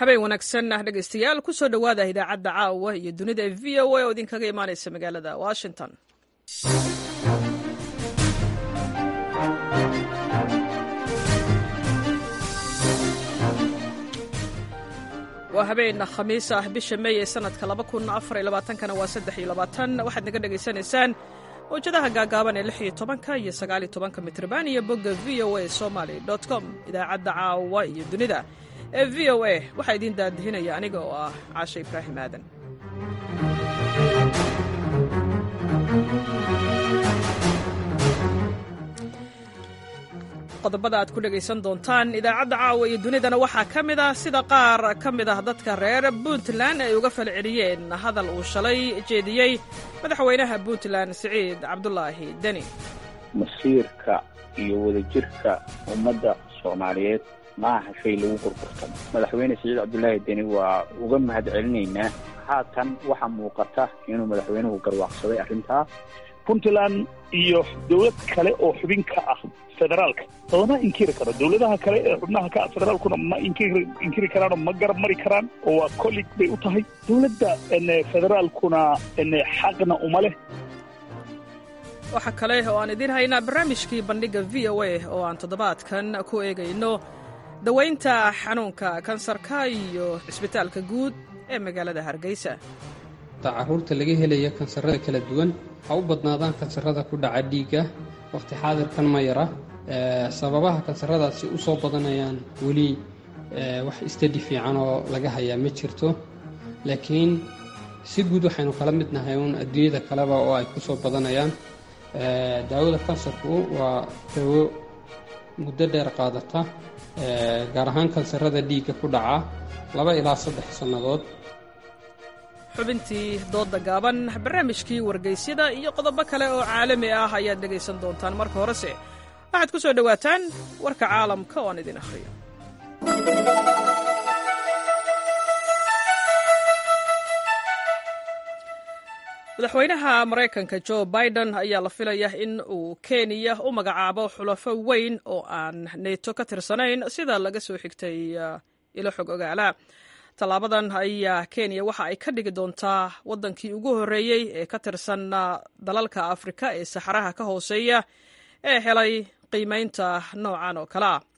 habeen wanaagsan ah dhegaystayaal ku soo dhowaada idaacadda caawa iyo dunida v o a oo idinkaga imaanaysa magaalada washington waa habeen khamiis ah bisha meey ee sanadka kana waa waxaad naga dhegaysanaysaan mawjadaha gaagaaban ee iyo tobanka iyo sagaaliyo tobanka mitrban iyo bogga v o a somaly com idaacadda caawa iyo dunida ee v o a waxaa idiin daadihinaya aniga oo ah caashe ibraahim aadan qodobada aad ku dhegaysan doontaan idaacadda caawa iyo dunidana waxaa ka mid ah sida qaar ka mid ah dadka reer puntland ay uga falceliyeen hadal uu shalay jeediyey madaxweynaha puntland siciid cabdulaahi deni masiirka iyo wadajirka ummadda soomaaliyeed ma aha shay lagu gurgurtamo madaxweyne siciid cabdulaahi deni waa uga mahad celinaynaa haatan waxaa muuqata inuu madaxweynuhu garwaaqsaday arrintaa puntland iyo dowlad kale oo xubin ka ah federaalka lama inkiri karo dowladaha kale ee xubnaha ka ah federaalkuna ma inkiri inkiri karaanoo ma garab mari karaan oo waa collig bay u tahay dowladda federaalkuna xaqna uma leh waxaa kale oo aan idiin haynaa barnaamijkii bandhigga v o a oo aan toddobaadkan ku eegayno dawaynta xanuunka kansarka iyo cisbitaalka guud ee magaalada hargeysa caruurta laga helaya kansarada kala duwan ha u badnaadaan kansarada ku dhaca dhiigga wakhti xaadirkan ma yara sababaha kansaradaasi u soo badanayaan weli wax istadi fiican oo laga hayaa ma jirto laakiin si guud waxaynu kala mid nahay uun adduunyada kaleba oo ay ku soo badanayaan daawada kansarku waa dawo muddo dheer qaadata gaar ahaan kansarada dhiigga ku dhaca laba ilaa saddex sannadood xubintii doodda gaaban barnaamijkii wargaysyada iyo qodobo kale oo caalami ah ayaad dhegaysan doontaan marka horese waxaad ku soo dhowaataan warka caalamka oo aan idin akhriyo madaxweynaha maraykanka jo biden ayaa la filaya in uu kenya u magacaabo xulafo weyn oo aan neeto ka tirsanayn sida laga soo xigtay ilo xog ogaala tallaabadan ayaa kenya waxa ay ka dhigi doontaa waddankii ugu horreeyey ee ka tirsan dalalka afrika ee saxaraha ka hooseeya ee helay qiimaynta noocan oo kale ah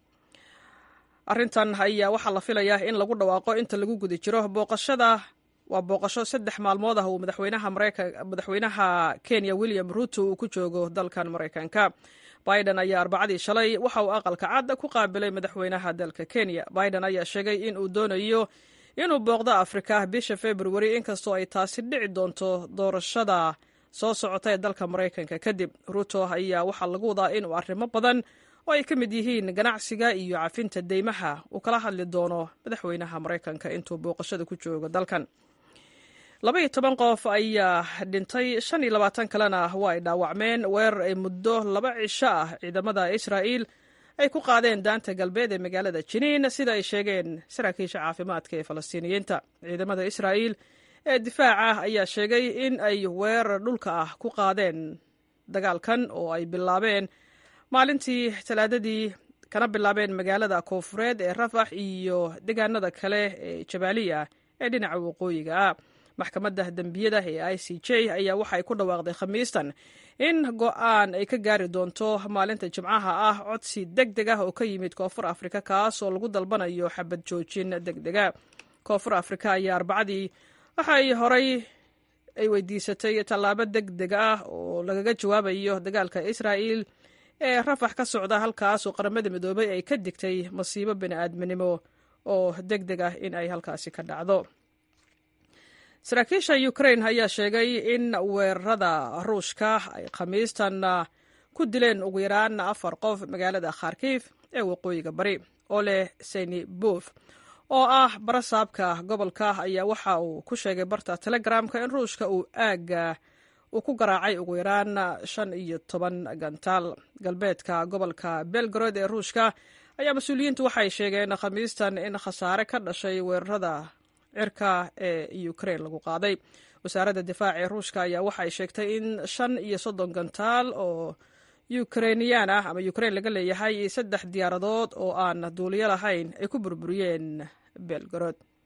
arrintan ayaa waxaa la filayaa in lagu dhawaaqo inta lagu guda jiro booqashada waa booqasho saddex maalmood ah uu madaxweynaha madaxweynaha kenya william ruto uu ku joogo dalkan maraykanka biden ayaa arbacadii shalay waxa uu aqalka cad ku qaabilay madaxweynaha dalka kenya biden ayaa sheegay in uu doonayo inuu booqdo afrika bisha februari inkastoo ay taasi dhici doonto doorashada soo socota ee dalka maraykanka kadib ruto ayaa waxaa lagu wadaa inuu arrimo badan oo ay ka mid yihiin ganacsiga iyo cafinta deymaha uu kala hadli doono madaxweynaha maraykanka intuu booqashada ku joogo dalkan labaiyo toban qof ayaa dhintay shan iyo labaatan kalena waa ay dhaawacmeen weerar ay muddo laba cisho ah ciidamada israa'iil ay ku qaadeen daanta galbeed ee magaalada jiniin sida ay sheegeen saraakiisha caafimaadka ee falastiiniyiinta ciidamada israa'iil ee difaaca ayaa sheegay in ay weerar dhulka ah ku qaadeen dagaalkan oo ay bilaabeen maalintii talaadadii kana bilaabeen magaalada koofureed ee rafax iyo deegaanada kale ee jabaaliya ee dhinaca waqooyiga ah maxkamadda dembiyada ee i c j ayaa waxay ku dhawaaqday khamiistan in go'aan ay ka gaari doonto maalinta jimcaha ah codsi deg deg ah oo ka yimid koonfur afrika kaas oo lagu dalbanayo xabad joojin deg dega koonfur afrika ayaa arbacadii waxay horay ay weydiisatay tallaabo deg deg ah oo lagaga jawaabayo dagaalka israa'il ee rafax ka socda halkaas oo qaramada midoobay ay ka digtay masiibo bini'aadminimo oo deg deg ah in ay halkaasi ka dhacdo saraakiisha ukrain ayaa sheegay in weerarada ruushka ay khamiistan ku dileen ugu yaraan afar qof magaalada kharkiif ee waqooyiga bari ole senibuf oo ah barasaabka gobolka ayaa waxa uu ku sheegay barta telegramka in ruushka uu aagga uu ku garaacay ugu yaraan shan iyo toban gantaal galbeedka gobolka belgrod ee ruushka ayaa mas-uuliyiintu waxay sheegeen khamiistan in khasaare ka dhashay weerarada cirka ee ukrain lagu qaaday wasaaradda difaaca ee ruushka ayaa waxay sheegtay in shan iyo soddon gantaal oo ukrainiyaan ah ama ukrain laga leeyahay saddex diyaaradood oo aan duuliyo lahayn ay ku burburiyeen belgorod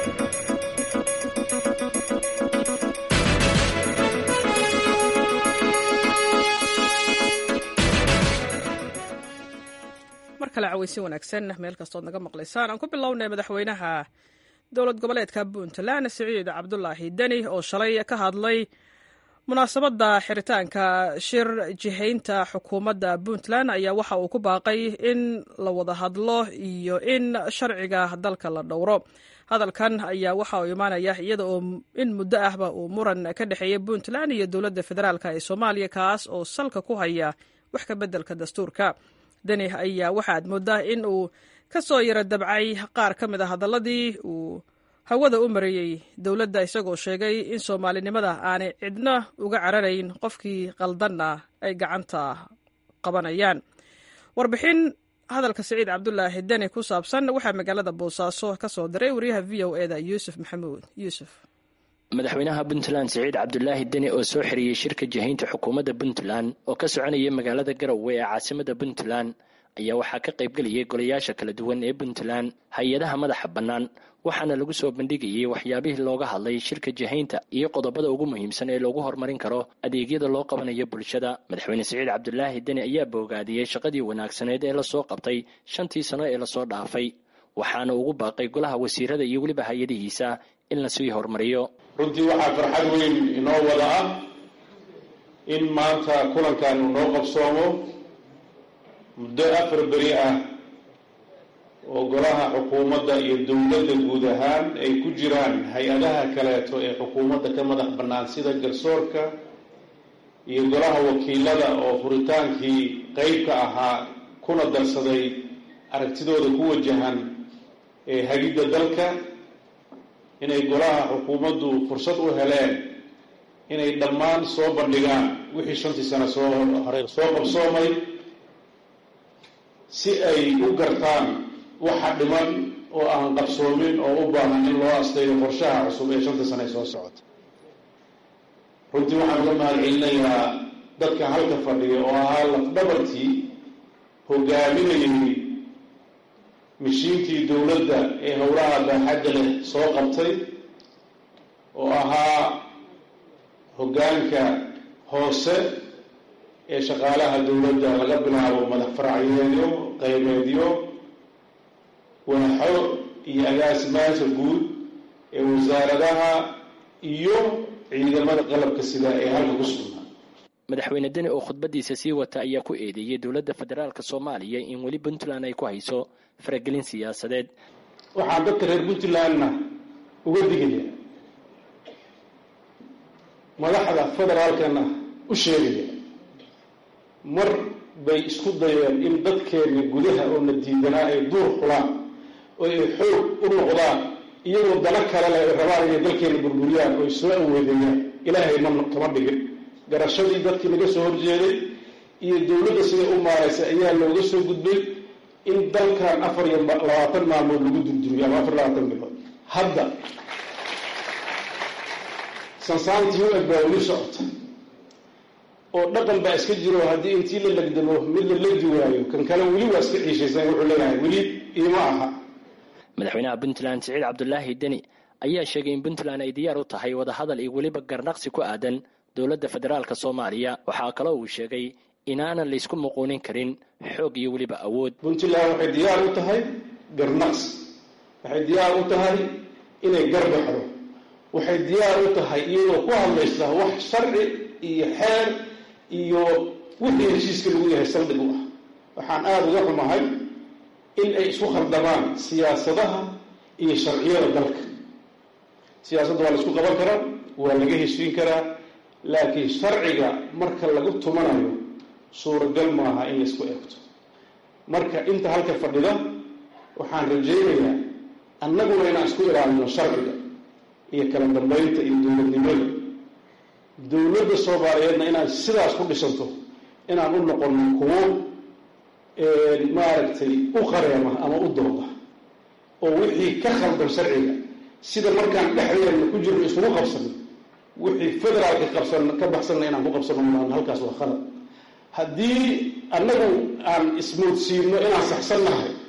kale caweysin wanaagsan meel kastood naga maqlaysaan aan ku bilownay madaxweynaha dowlad goboleedka puntland siciid cabdulaahi deni oo shalay ka hadlay munaasabadda xiritaanka shir jihaynta xukuumadda puntland ayaa waxa uu ku baaqay in la wada hadlo iyo in sharciga dalka la dhowro hadalkan ayaa waxa uu imaanaya iyada oo in muddo ahba uu muran ka dhexeeya puntland iyo dowladda federaalk ee soomaaliya kaas oo salka ku haya wax ka beddelka dastuurka deni ayaa waxa aad moodaa in uu ka soo yaro dabcay qaar ka mid a hadalladii uu hawada u marayey dowladda isagoo sheegay in soomaalinimada aanay cidna uga cararayn qofkii qaldanna ay gacanta qabanayaan warbixin hadalka siciid cabdulaahi deni ku saabsan waxaa magaalada boosaaso ka soo diray wariyaha v o eda yuusuf maxamuud yuusuf madaxweynaha puntland siciid cabdulaahi deni oo soo xiriyey shirka jihaynta xukuumadda puntland oo ka soconaya magaalada garowe ee caasimada puntland ayaa waxaa ka qaybgelayay golayaasha kala duwan ee puntland hay-adaha madaxa bannaan waxaana lagu soo bandhigayey waxyaabihii looga hadlay shirka jihaynta iyo qodobada ugu muhiimsan ee loogu horumarin karo adeegyada loo qabanayo bulshada madaxweyne siciid cabdulaahi deni ayaa boogaadiyey shaqadii wanaagsaneed ee lasoo qabtay shantii sano ee lasoo dhaafay waxaana ugu baaqay golaha wasiirada iyo weliba hay-adihiisa in lasii horumariyo runtii waxaa farxad weyn inoo wada ah in maanta kulankan uu noo qabsoomo muddo afar beri ah oo golaha xukuumadda iyo dowladda guud ahaan ay ku jiraan hay-adaha kaleeto ee xukuumadda ka madax bannaan sida garsoorka iyo golaha wakiilada oo furitaankii qeyb ka ahaa kuna darsaday aragtidooda ku wajahan ee hagidda dalka inay golaha xukuumaddu fursad u heleen inay dhammaan soo bandhigaan wixii shantii sano soo horey soo qabsoomay si ay u gartaan waxa dhiman oo aan qabsoomin oo u baahan in loo asteeyo qorshaha cusub ee shantii sano ee soo socota runtii waxaan uga mahad celinayaa dadka halka fadhiya oo ahaa lafdhabartii hogaaminayay mishiinkii dowladda ee howlaha baaxadda leh soo qabtay oo ahaa hoggaanka hoose ee shaqaalaha dowladda laga bilaabo madax faracyeedyo qaybeedyo waaxo iyo agaasimaasha guud ee wasaaradaha iyo ciidamada qalabka sida ee halka ku sugnaa madaxweyne deni oo khudbadiisa sii wata ayaa ku eedeeyey dowladda federaalka soomaaliya in weli puntland ay ku hayso faragelin siyaasadeed waxaan dadka reer puntlandna uga digaya madaxda federaalkana u sheegaya mar bay isku dayeen in dadkeenna gudaha oo na diidanaa ay duur xulaan oo ay xoog u noqdaan iyagoo dano kale leh ay rabaan inay dalkeena burburiyaan oo ay soo aweedeeyaan ilaahay ma kama dhigin garashadii dadkii laga soo horjeeday iyo dowladda siday u maaraysa ayaa looga soo gudbay in dalkan afar iyo labaatan maalmood lagu durduriyo ama afar labaatan bilood hadda sansaantii u eg baa weli socota oo dhaqan baa iska jiro haddii intii la legdamo mid la legdi waayo kan kale weli waa iska ciishaysan wuxuu leeyahay weli iima aha madaxweynaha puntland siciid cabdulaahi deni ayaa sheegay in puntland ay diyaar u tahay wadahadal iyo weliba garnaqsi ku aadan dowladda federaalka soomaaliya waxaa kaloo uu sheegay inaanan laysku muquunin karin xoog iyo weliba awood puntland waxay diyaar u tahay garnaqsi waxay diyaar u tahay inay garbaxdo waxay diyaar u tahay iyadoo ku hadlaysa wax sharci iyo xeer iyo wixii heshiiska lagu yahay saldhig u ah waxaan aada uga xumahay in ay isku khaldamaan siyaasadaha iyo sharciyada dalka siyaasadda waa la isku qaban karaa waa laga heshiin karaa laakiin sharciga marka lagu tumanayo suuragal maaha in laisku eegto marka inta halka fadhida waxaan rajaynayaa annaguna inaan isku ilaalino sharciga iyo kala dambeynta iyo dowladnimada dowladda soomaaliyeedna inaan sidaas ku dhisanto inaan u noqono kuwo maaragtay u qareema ama u dooda oo wixii ka khaldan sharciga sida markaan dhexdeedna ku jirno iskugu qabsano wixii federaalka qabsan ka baxsanna inaan ku qabsano maan halkaas waa khalad haddii annagu aan ismoodsiino inaan saxsannahay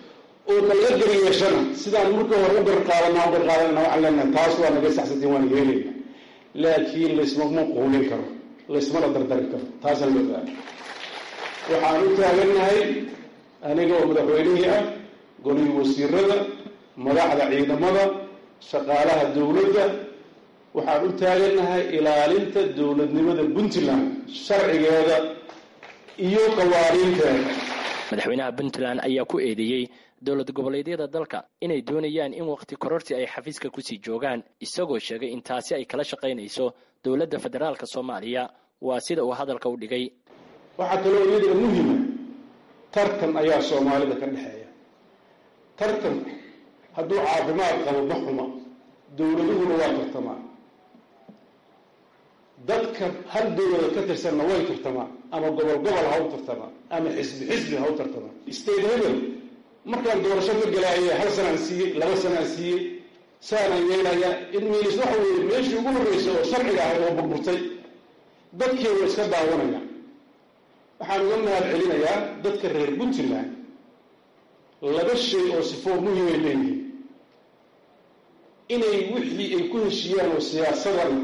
oo dalqadar yeeshana sidaan marka hore u garqaadana u garqaadanana waxaan leenahay taas waa naga saxsantiin waan yeelayna laakiin laysmama quulin karo laysmana dardari karo taasaan loo baahay waxaan u taagannahay aniga oo madaxweynihii ah golihii wasiirada madaxda ciidamada shaqaalaha dowladda waxaan u taagannahay ilaalinta dowladnimada puntland sharcigeeda iyo qawaaniinteeda madaxweynaha puntland ayaa ku eedeeyey dowlad goboleedyada dalka inay doonayaan in waqti kororsi ay xafiiska kusii joogaan isagoo sheegay in taasi ay kala shaqaynayso dowladda federaalka soomaaliya waa sida uu hadalka u dhigay waxaa kaloo iyadana muhima tartan ayaa soomaalida ka dhexeeya tartanku hadduu caafimaad qabo ma xuma dowladuhuna waa tartamaan dadka hal dowlada ka tirsanna way tartamaan ama gobol gobol ha u tartamaan ama xisbi xisbi ha u tartamaan state hebel markaan doorasho ka galaayay hal sanaan siiyey laba sanaan siiyey saanaan yeelayaa in miilis waxa weeye meeshii ugu horreysa oo sharciga ahayd oo burburtay dadkii way iska daawanayaan waxaan uga mahad celinayaa dadka reer puntland laba shay oo sifoo muhimay leeyihiin inay wixii ay ku heshiiyaan oo siyaasadana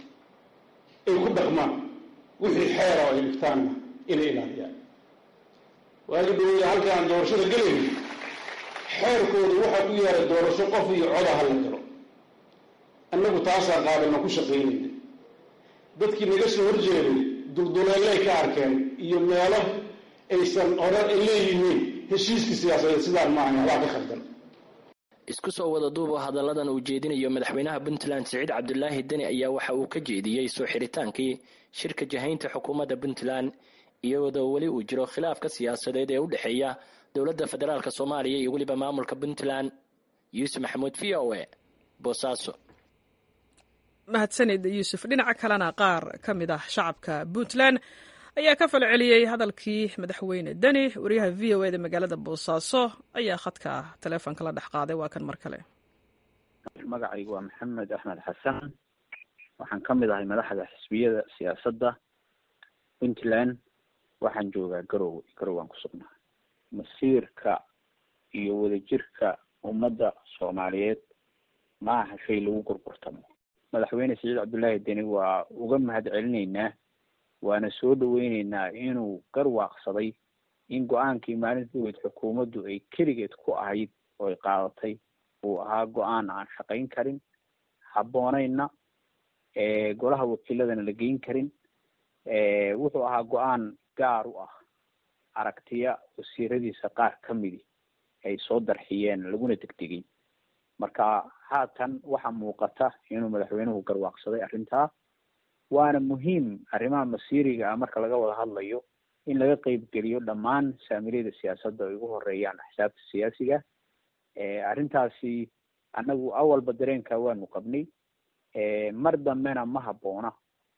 ay ku dhaqmaan wixii xeera oo ay dhigtaanna inay ilaaliyaan waagi dhawaya halkaan doorashada gelayna xeerkooda waxaa ku yaala doorasho qof iyo coda ha la galo annagu taasaan qaadana ku shaqaynayna dadkii naga soo horjeeday dulduleellay ka arkeen iyo meelo aysan hore ay leeyihiin heshiiskii siyaasadeed sidaan maaha waa ka khaldan isku soo wada duubo hadalladan uu jeedinayo madaxweynaha puntland siciid cabdulaahi deni ayaa waxa uu ka jeediyey soo xiritaankii shirka jahaynta xukuumadda puntland iyadoo weli uu jiro khilaafka siyaasadeed ee u dhexeeya dowladda federaalk soomaaliya iyo weliba maamulka puntland yuusuf maxamuud v o e boosaaso mahadsanid yuusuf dhinaca kalena qaar ka mid ah shacabka puntland ayaa ka falceliyey hadalkii madaxweyne deni wariyaha v o eda magaalada boosaaso ayaa khadka taleefonka la dhex qaaday waa kan mar kale magacaygu waa maxamed axmed xasan waxaan ka mid ahay madaxda xisbiyada siyaasadda puntland waxaan joogaa garowe garowaan ku sugnaa masiirka iyo wadajirka ummadda soomaaliyeed ma aha shay lagu gurgurtamo madaxweyne siciid cabdullaahi deni waa uga mahad celinaynaa waana soo dhaweyneynaa inuu garwaaqsaday in go-aankii maalintaweed xukuumaddu ay keligeed ku ahayd oo ay qaadatay uu ahaa go-aan aan shaqayn karin habboonayna golaha wakiiladana la geyn karin wuxuu ahaa go-aan gaar u ah aragtiya wasiiradiisa qaar ka midi ay soo darxiyeen laguna degdegay marka haatan waxaa muuqata inuu madaxweynuhu garwaaqsaday arrintaa waana muhiim arrimaha masiiriga ah marka laga wada hadlayo in laga qeybgeliyo dhammaan saamiliyada siyaasadda ay ugu horeeyaan axsaabta siyaasiga arrintaasi annagu awalba dareenka waanu qabnay mar dambena ma habboona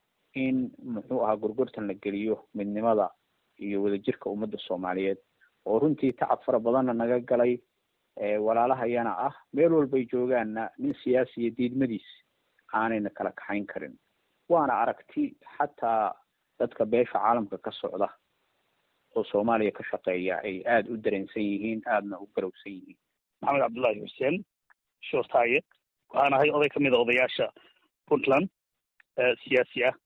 in muxuu ahaa gorgortan la geliyo midnimada iyo wadajirka ummadda soomaaliyeed oo runtii tacab fara badanna naga galay walaalahayana ah meel walbay joogaanna nin siyaasiya diidmadiis aanayna kala kaxayn karin waana aragti xataa dadka beesha caalamka ka socda oo soomaaliya ka shaqeeya ay aada u dareensan yihiin aadana u garowsan yihiin maxamed cabdullaahi xuseen shoortaaye waxaan ahay oday ka mid a odayaasha puntland siyaasi ah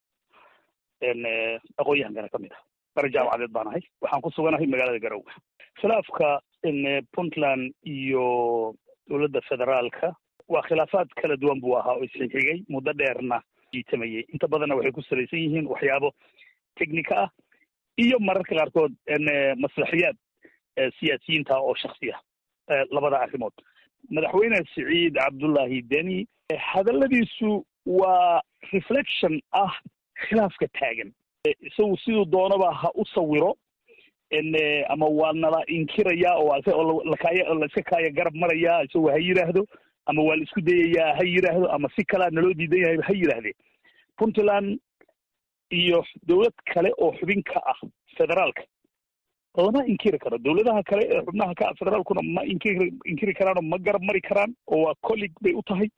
aqoon-yahankana ka mid ah bare jaamacadeed baan ahay waxaan ku suganahay magaalada garowe khilaafka puntland iyo dowladda federaalka waa khilaafaad kala duwan buu ahaa oo isxigxigay muddo dheerna jiitamayay inta badanna waxay ku salaysan yihiin waxyaabo technica ah iyo mararka qaarkood maslaxiyaad siyaasiyiinta oo shaksi ah labada arrimood madaxweyne siciid cabdullaahi deni hadalladiisu waa reflection ah khilaafka taagan isagu siduu doonaba ha u sawiro ama waa nala inkirayaa oo la iska kaaya garab marayaa isagoo ha yidhaahdo ama waa la isku dayayaa ha yidhaahdo ama si kalea naloo diidan yahay ha yidhaahdee puntland iyo dowlad kale oo xubin ka ah federaalka lama inkiri karo dowladaha kale ee xubnaha ka ah federaalkuna ma inkiri inkiri karaanoo ma garab mari karaan oo waa collig bay u tahay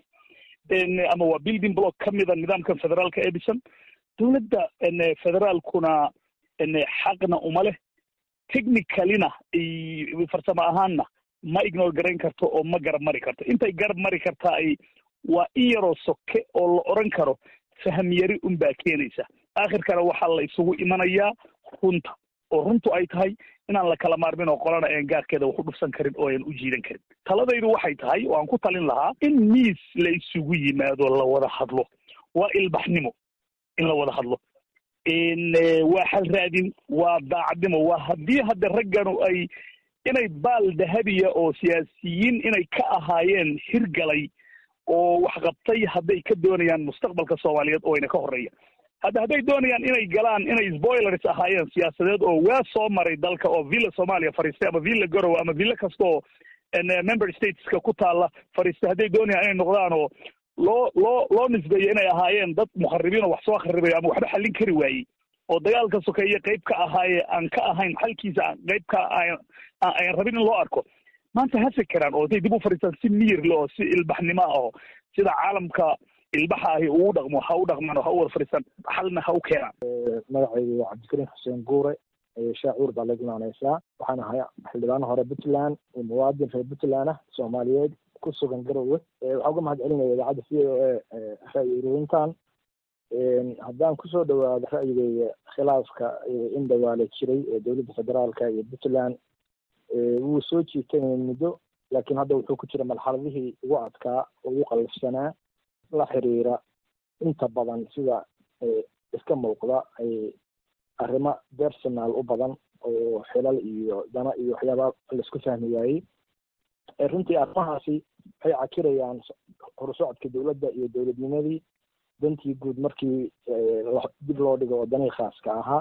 ama waa building block ka mida nidaamkan federaalka ee dhisan dowladda federaalkuna xaqna uma leh technicalina farsamo ahaanna ma ignore garayn karto oo ma garab mari karto intay garab mari kartaa ay waa in yaroo soke oo la odhan karo faham yari unbaa keenaysa aakhirkana waxaa la isugu imanayaa runta oo runtu ay tahay inaan la kala maarmin oo qolana aan gaarkeeda wax u dhufsan karin oo aan u jiidan karin taladaydu waxay tahay oo aan ku talin lahaa in miis la isugu yimaado la wada hadlo waa ilbaxnimo in la wada hadlo waa xal raadin waa daacadnimo waa haddii hadda ragganu ay inay baal dahabiya oo siyaasiyiin inay ka ahaayeen hirgalay oo waxqabtay hadday ka doonayaan mustaqbalka soomaaliyeed oo ayna ka horreeya hadda hadday doonayaan inay galaan inay spoilers ahaayeen siyaasadeed oo waa soo maray dalka oo villa soomaaliya fariistay ama villa garowe ama villa kastaoo member stateska ku taalla fariistay hadday doonayaan inay noqdaan oo loo loo loo nisbeeyo inay ahaayeen dad mukharibiin oo wax soo kharibayo ama waxba xallin kari waayey oo dagaalka sokeeye qayb ka ahaaye aan ka ahayn xalkiisa qayb ka aan rabin in loo arko maanta ha fekeraan oo hadday dib u fadhiistaan si miyirle oo si ilbaxnimo ah oo sida caalamka ilbaxa ahi uu dhaqmo ha u dhaqmaan oo ha u wada fadhiistaan xalna ha u keenaan magacaygu waa cabdikariim xuseen guure shaacuur baa lagu imaaneysaa waxaan ahay xildhibaano hore puntland muwaadin reer puntland ah soomaaliyeed ku sugan garowe waxaa uga mahad celinaya idaacadda c o a ra'yi ururintan haddaan kusoo dhawaado ra'yigeyga khilaafka in dhawaale jiray ee dowladda federaalka iyo puntland wuu soo jiitanaya muddo laakiin hadda wuxuu ku jira marxaladihii ugu adkaa oo ugu qallafsanaa la xiriira inta badan sida iska muuqda arrimo personal u badan oo xilal iyo dana iyo waxyaaba laisku fahmi waayey runtii arrimahaasi waxay cakirayaan horusocodka dowladda iyo dowladnimadii dantii guud markii dib loo dhigo oo danihii khaaska ahaa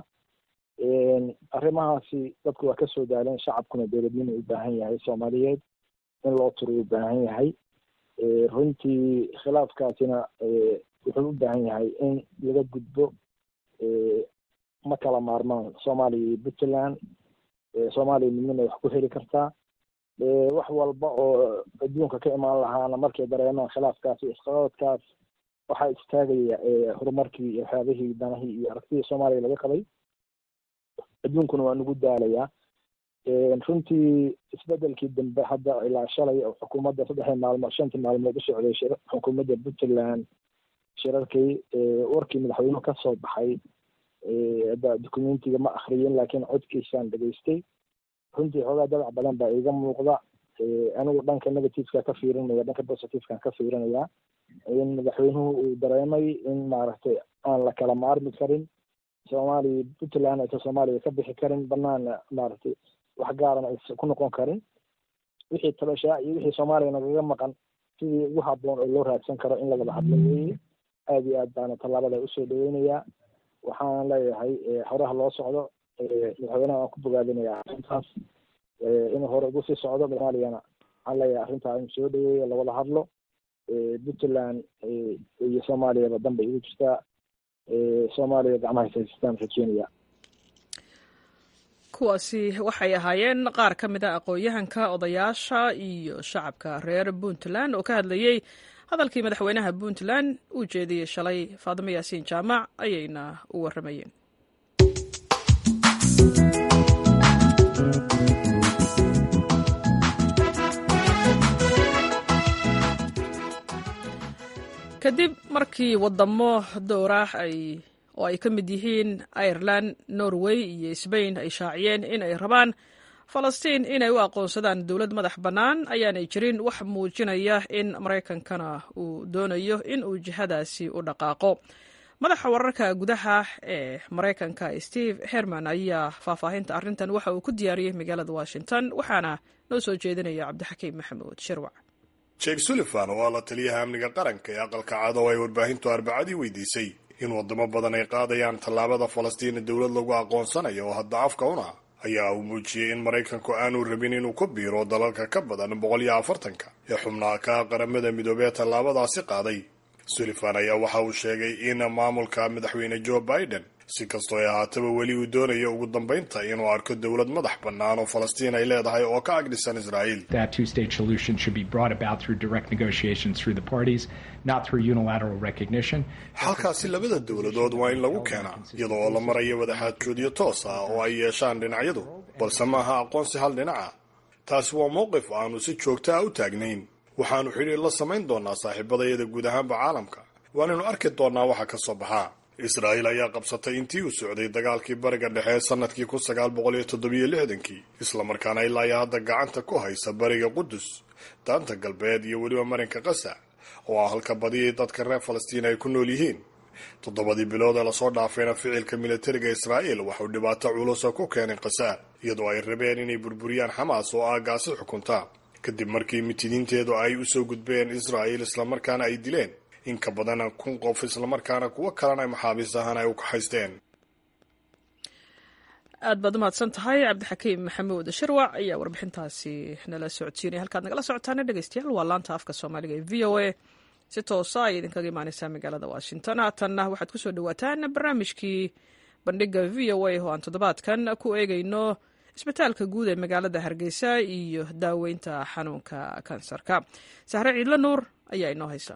arrimahaasi dadku waa kasoo daaleen shacabkuna dowladnimo u baahan yahay soomaaliyeed in loo turo u baahan yahay runtii khilaafkaasina wuxuu u baahan yahay in laga gudbo ma kala maarmaan soomaaliya iyo puntland soomaaliya midnimay wax ku heli kartaa wax walba oo adduunka ka imaan lahaana markay dareemaan khilaafkaas iyo isqabadkaas waxaa istaagaya horumarkii iyo waxyaabihii danahii iyo aragtidii soomaaliya laga qabay adduunkuna waa nagu daalayaa runtii isbedelkii dambe hadda ilaa shalay oo xukuumadda saddexdii maalmood shantii maalmood u socday xukuumadda puntland shirarkii warkii madaxweynuhu ka soo baxay hadda documentiga ma akriyin laakiin codkiisaan dhegaystay runtii xoogaa dadac badan baa iiga muuqda anigu dhanka negativeka ka fiirinaya dhanka positivekan ka fiirinaya in madaxweynuhu uu dareemay in maaragtay aan la kala maarmi karin soomaaliya puntland aysan soomaaliya ka bixi karin banaana maaragtay wax gaarana aysan ku noqon karin wixii tabashaa iyo wixii soomaaliya nagaga maqan sidii ugu habboon oo loo raadsan karo in lagala hadlo weeye aada iyo aad baana tallaabada usoo dhaweynayaa waxaan leeyahay horaha loo socdo madaxweynaha waan ku bogaadinayaa arrintaas inuu hore ugu sii socdo soomaaliyana waxaan leeyahay arrintaa in soo dhaweeyo lawada hadlo puntland iyo soomaaliyaba dan bay igu jirtaa soomaaliya gacmaha haystaan rajeynaya kuwaasi waxay ahaayeen qaar ka mid a aqoon-yahanka odayaasha iyo shacabka reer puntland oo ka hadlayey hadalkii madaxweynaha puntland uu jeediyey shalay faadimo yaasiin jaamac ayayna u warramayeen kadib markii wadamo dowrah ay oo ay ka mid yihiin ireland norway iyo sbain ay shaaciyeen in ay rabaan falastiin inay u aqoonsadaan dowlad madax bannaan ayaanay jirin wax muujinaya in maraykankana uu doonayo in uu jihadaasi u dhaqaaqo madaxa wararka gudaha ee maraykanka steve herman ayaa faahfaahinta arrintan waxa uu ku diyaariyey magaalada washington waxaana noo soo jeedinaya cabdixakiim maxamuud shirwac jake sullivan oo ah la taliyaha amniga qaranka ee aqalka cad oo ay warbaahintu arbacadii weydiisay in wadamo badan ay qaadayaan tallaabada falastiina dowlad lagu aqoonsanayo oo hadda afka una ayaa uu muujiyey in maraykanku aanu rabin inuu ku biiro dalalka ka badan boqol iyo afartanka ee xubnaha ka qaramada midoobee tallaabadaasi qaaday sullivan ayaa waxa uu sheegay in maamulka madaxweyne joe biden si kastoo ay ahaataba weli uu doonayo ugu dambaynta inuu arko dowlad madax bannaan oo falastiin ay leedahay oo ka agdhisan israa'iil xalkaasi labada dowladood waa in lagu keenaa iyada oo la marayo wadaxaajoodyo toos ah oo ay yeeshaan dhinacyadu balse maaha aqoonsi hal dhinaca taasi waa mowqif aanu si joogta ah u taagnayn waxaannu xidhiir la samayn doonaa saaxiibadayada guud ahaanba caalamka waanaynu arki doonnaa waxa ka soo baxaa israa'iil ayaa qabsatay intii uu socday dagaalkii bariga dhexe sannadkii kun sagaal boqol iyo toddobiyo lixdankii islamarkaana ilaa iyo hadda gacanta ku haysa bariga qudus daanta galbeed iyo weliba marinka qasa oo ah halka badiyay dadka reer falastiin ay ku nool yihiin toddobadii bilood ee lasoo dhaafayna ficilka militariga israa'iil waxuu dhibaato culusa ku keenay qasa iyadoo ay rabeen inay burburiyaan xamaas oo aagaasi xukunta kadib markii mitidiinteedu ay usoo gudbeen israa'iil islamarkaana ay dileen in ka badan kun qof islamarkaana kuwo kalena maxaabiis ahaan ay u kaxaysteen aad baad umahadsan tahay cabdixakiim maxamuud shirwac ayaa warbixintaasi nala socodsiinaya halkaad nagala socotaana dhegeystayaal waa laanta afka soomaaliga ee v o a si toosa ay idinkaga imaaneysaa magaalada washington haatanna waxaad kusoo dhawaataan barnaamijkii bandhiga v o a oo aan toddobaadkan ku eegeyno isbitaalka guud ee magaalada hargeysa iyo daaweynta xanuunka kansarka sahre ciidlo nuur ayaa inoo haysa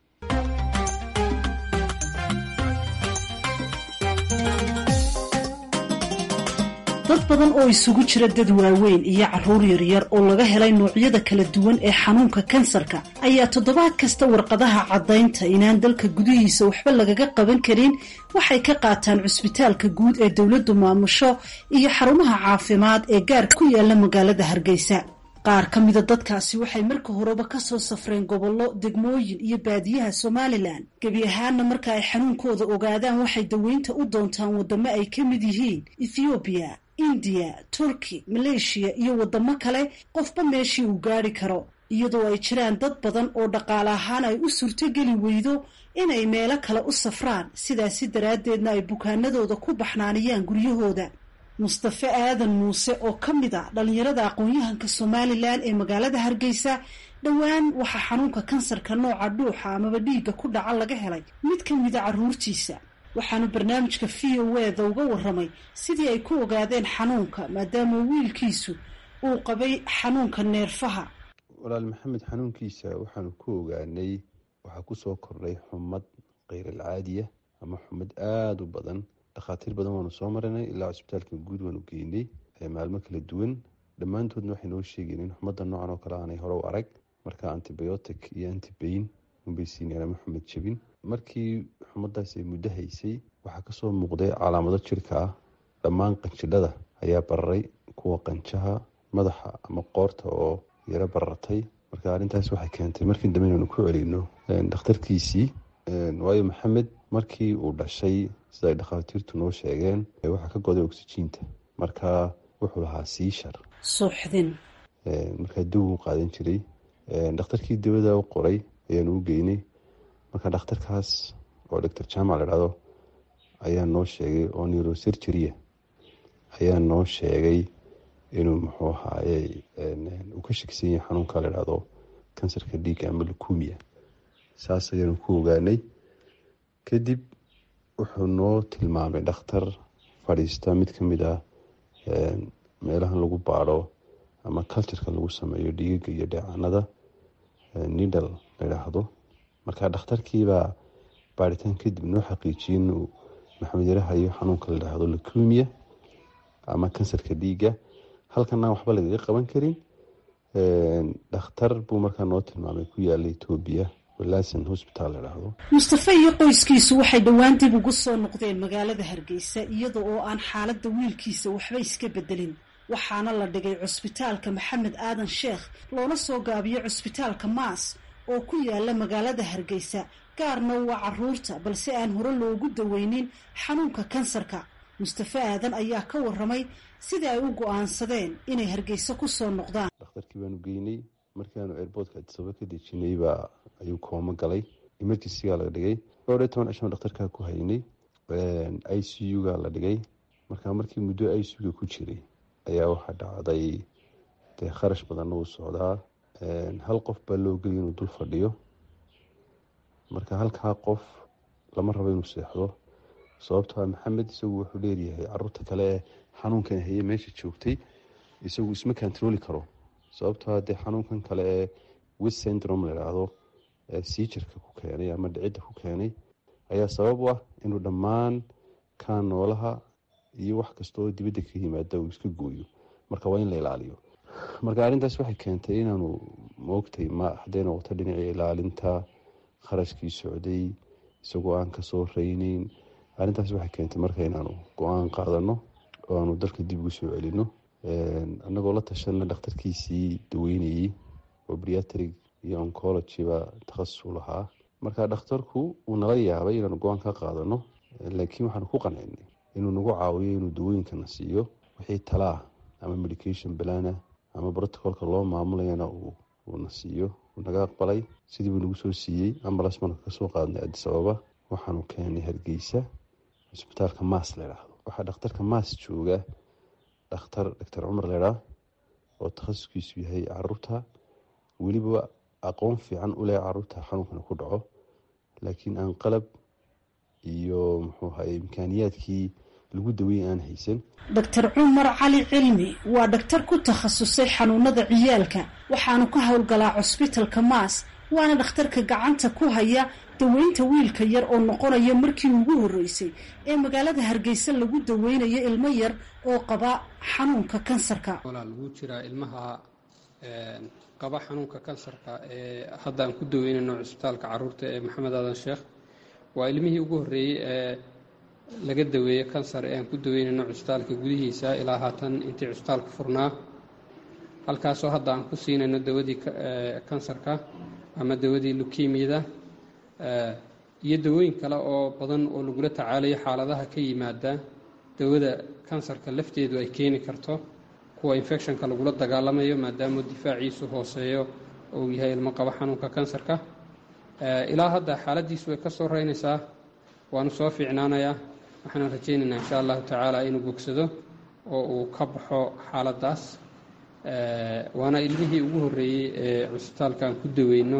dad badan oo isugu jira dad waaweyn iyo carruur yaryar oo laga helay noocyada kala duwan ee xanuunka kansarka ayaa toddobaad kasta warqadaha caddaynta inaan dalka gudihiisa waxba lagaga qaban karin waxay ka qaataan cusbitaalka guud ee dowladdu maamusho iyo xarumaha caafimaad ee gaar ku yaala magaalada hargeysa qaar ka mida dadkaasi waxay marka horeba kasoo safreen gobollo degmooyin iyo baadiyaha somalilan gebi ahaanna marka ay xanuunkooda ogaadaan waxay daweynta u doontaan waddamo ay ka mid yihiin ethoobiya indiya turki maleeshiya iyo waddamo kale qofba meeshii uu gaari karo iyadoo ay jiraan dad badan oo dhaqaale ahaan ay u suurtogeli weydo inay meelo kale u safraan sidaasi daraaddeedna ay bukaanadooda ku baxnaaniyaan guryahooda mustafe aadan muuse oo ka mid a dhallinyarada aqoon-yahanka somalilan ee magaalada hargeysa dhowaan waxaa xanuunka kansarka nooca dhuuxa amaba dhiigga ku dhaca laga helay mid ka mida carruurtiisa waxaanu barnaamijka v o eda uga waramay sidii ay ku ogaadeen xanuunka maadaama wiilkiisu uu qabay xanuunka neerfaha walaal maxamed xanuunkiisa waxaanu ku ogaanay waxaa kusoo kordhay xumad keyral-caadiya ama xumad aada u badan dhakhaatiir badan waanu soo marinay ilaa cusbitaalka guud waanu geynay maalmo kala duwan dhammaantoodna waxay noo sheegeen in xumadda noocan oo kale aanay hore u arag marka antibiotic iyo antibain unbay siineen ama xumad jebin markii xumadaas ay muddo haysay waxaa kasoo muuqday calaamado jirka ah dhammaan qanjidhada ayaa bararay kuwa qanjaha madaxa ama qoorta oo yaro barartay marka arrintaas waxay keentay markii dambe inaynu ku celino dhakhtarkiisii waayo maxamed markii uu dhashay sida ay dhakhaatiirtu noo sheegeen waxaa ka goday oksijiinta marka wuxuu lahaa siishar suuxdin markaa dawuu qaadan jiray dhakhtarkii dawada u qoray ayaanu u geynay marka dhakhtarkaas oo doctor jaamac la dhahdo ayaa noo sheegay oo neurosurgeria ayaa noo sheegay inuu muxuu ahaaye uu ka shakisan yahay xanuunka la dhahdo kansarka dhiigga ama lukumia saas ayaanu ku ogaanay kadib wuxuu noo tilmaamay dhakhtar fadhiista mid ka mid ah meelahan lagu baadho ama culturka lagu sameeyo dhiigaga iyo dheecanada nidal la yidhaahdo marka dhakhtarkiibaa baaritaan kadib noo xaqiijiyey inuu maxamed yarahayo xanuunka la yidhaahdo lukumia ama kansarka dhiigga halkana waxba lagaga qaban karin dhakhtar buu markaa noo tilmaamay ku yaala etoobiya walasan hosbital la dhahdo mustafe iyo qoyskiisu waxay dhowaan dib ugu soo noqdeen magaalada hargeysa iyada oo aan xaaladda wiilkiisa waxba iska bedelin waxaana la dhigay cusbitaalka maxamed aadan sheekh loona soo gaabiyo cusbitaalka maas oo ku yaala magaalada hargeysa gaarna waa caruurta balse aan hore loogu daweynin xanuunka kansarka mustafe aadan ayaa ka waramay sidii ay u go-aansadeen inay hargeysa ku soo noqdaan dhakhtarkii baanu geynay markaanu airboortka adisaba ka dejinay baa ayuu koomo galay emergencyga la dhigay dhowr iyo toban cishan dhakhtarkaa ku haynay i c u ga la dhigay markaa markii muddo i c u-ga ku jiray ayaa waxaa dhacday dee kharash badanna uu socdaa hal qof baa loo geliya inuu dul fadhiyo marka halkaa qof lama rabo inuu seexdo sababtoa maxamed isagu wuxuu leeryahay caruurta kale ee xanuunkan haye meesha joogtay isagu isma kantarooli karo sababtoa dee xanuunkan kale ee wis syndrome la idhaahdo ee siijirka ku keenay ama dhicidda ku keenay ayaa sabab u ah inuu dhammaan kaa noolaha iyo wax kasta oo dibadda ka yimaada uu iska gooyo marka waa in la ilaaliyo marka arrintaas waxay keentay inaanu maogtay ma hadday noqoto dhinacii ilaalinta kharashkii socday isagoo aan kasoo reyneyn arrintaas waxay keentay marka inaanu go-aan qaadano oo aanu dalka dib ugu soo celino annagoo la tashana dhakhtarkiisii daweynayey oo briatrig iyo oncologyba takhasus u lahaa marka dhakhtarku uu nala yaabay inaanu go-aan ka qaadano laakiin waxaanu ku qancinay inuu nagu caawiyo inuu dawooyinkana siiyo wixii talaa ama medication balana ama brotocolka loo maamulayana uuna siiyo uu naga aqbalay sidii buu nagu soo siiyey ambalas marka kasoo qaadnay adis ababa waxaanu keenay hargeysa cisbitaalka maas ladhaahdo waxaa dhakhtarka maas jooga dhakhtar doctor cumar ledhaa oo takhasuskiisu yahay caruurta weliba aqoon fiican u leh caruurta xanuunkana ku dhaco laakiin aan qalab iyo muxuu ahaye imkaaniyaadkii lagu daweeyey aan haysan doctor cumar cali cilmi waa dhaktar ku takhasusay xanuunada ciyaalka waxaanu ka howlgalaa cusbitalka maas waana dhakhtarka gacanta ku haya daweynta wiilka yar oo noqonaya markii ugu horreysay ee magaalada hargeysa lagu daweynayo ilmo yar oo qaba xanuunka kansarka walaa lagu jiraa ilmaha qaba xanuunka kansarka ee hadda aan ku daweynayno cusbitaalka caruurta ee maxamed aadan sheekh waa ilmihii ugu horreeyey ee laga daweeyo kansar ee aan ku daweynayno cusbitaalka gudihiisa ilaa haatan intii cusbitaalka furnaa halkaasoo hadda aan ku siinayno dawadii kansarka ama dawadii lukemiyada iyo dawooyin kale oo badan oo lagula tacaalayo xaaladaha ka yimaada dawada kansarka lafteedu ay keeni karto kuwa infectionka lagula dagaalamayo maadaama difaaciisu hooseeyo uu yahay ilmo qabo xanuunka kansarka ilaa hadda xaaladiisu way ka soo reynaysaa waanu soo fiicnaanayaa waxaana rajaynaynaa insha allahu tacaala inuu bogsado oo uu ka baxo xaaladaas waana ilmihii ugu horreeyey ee cusbitaalka aan ku daweyno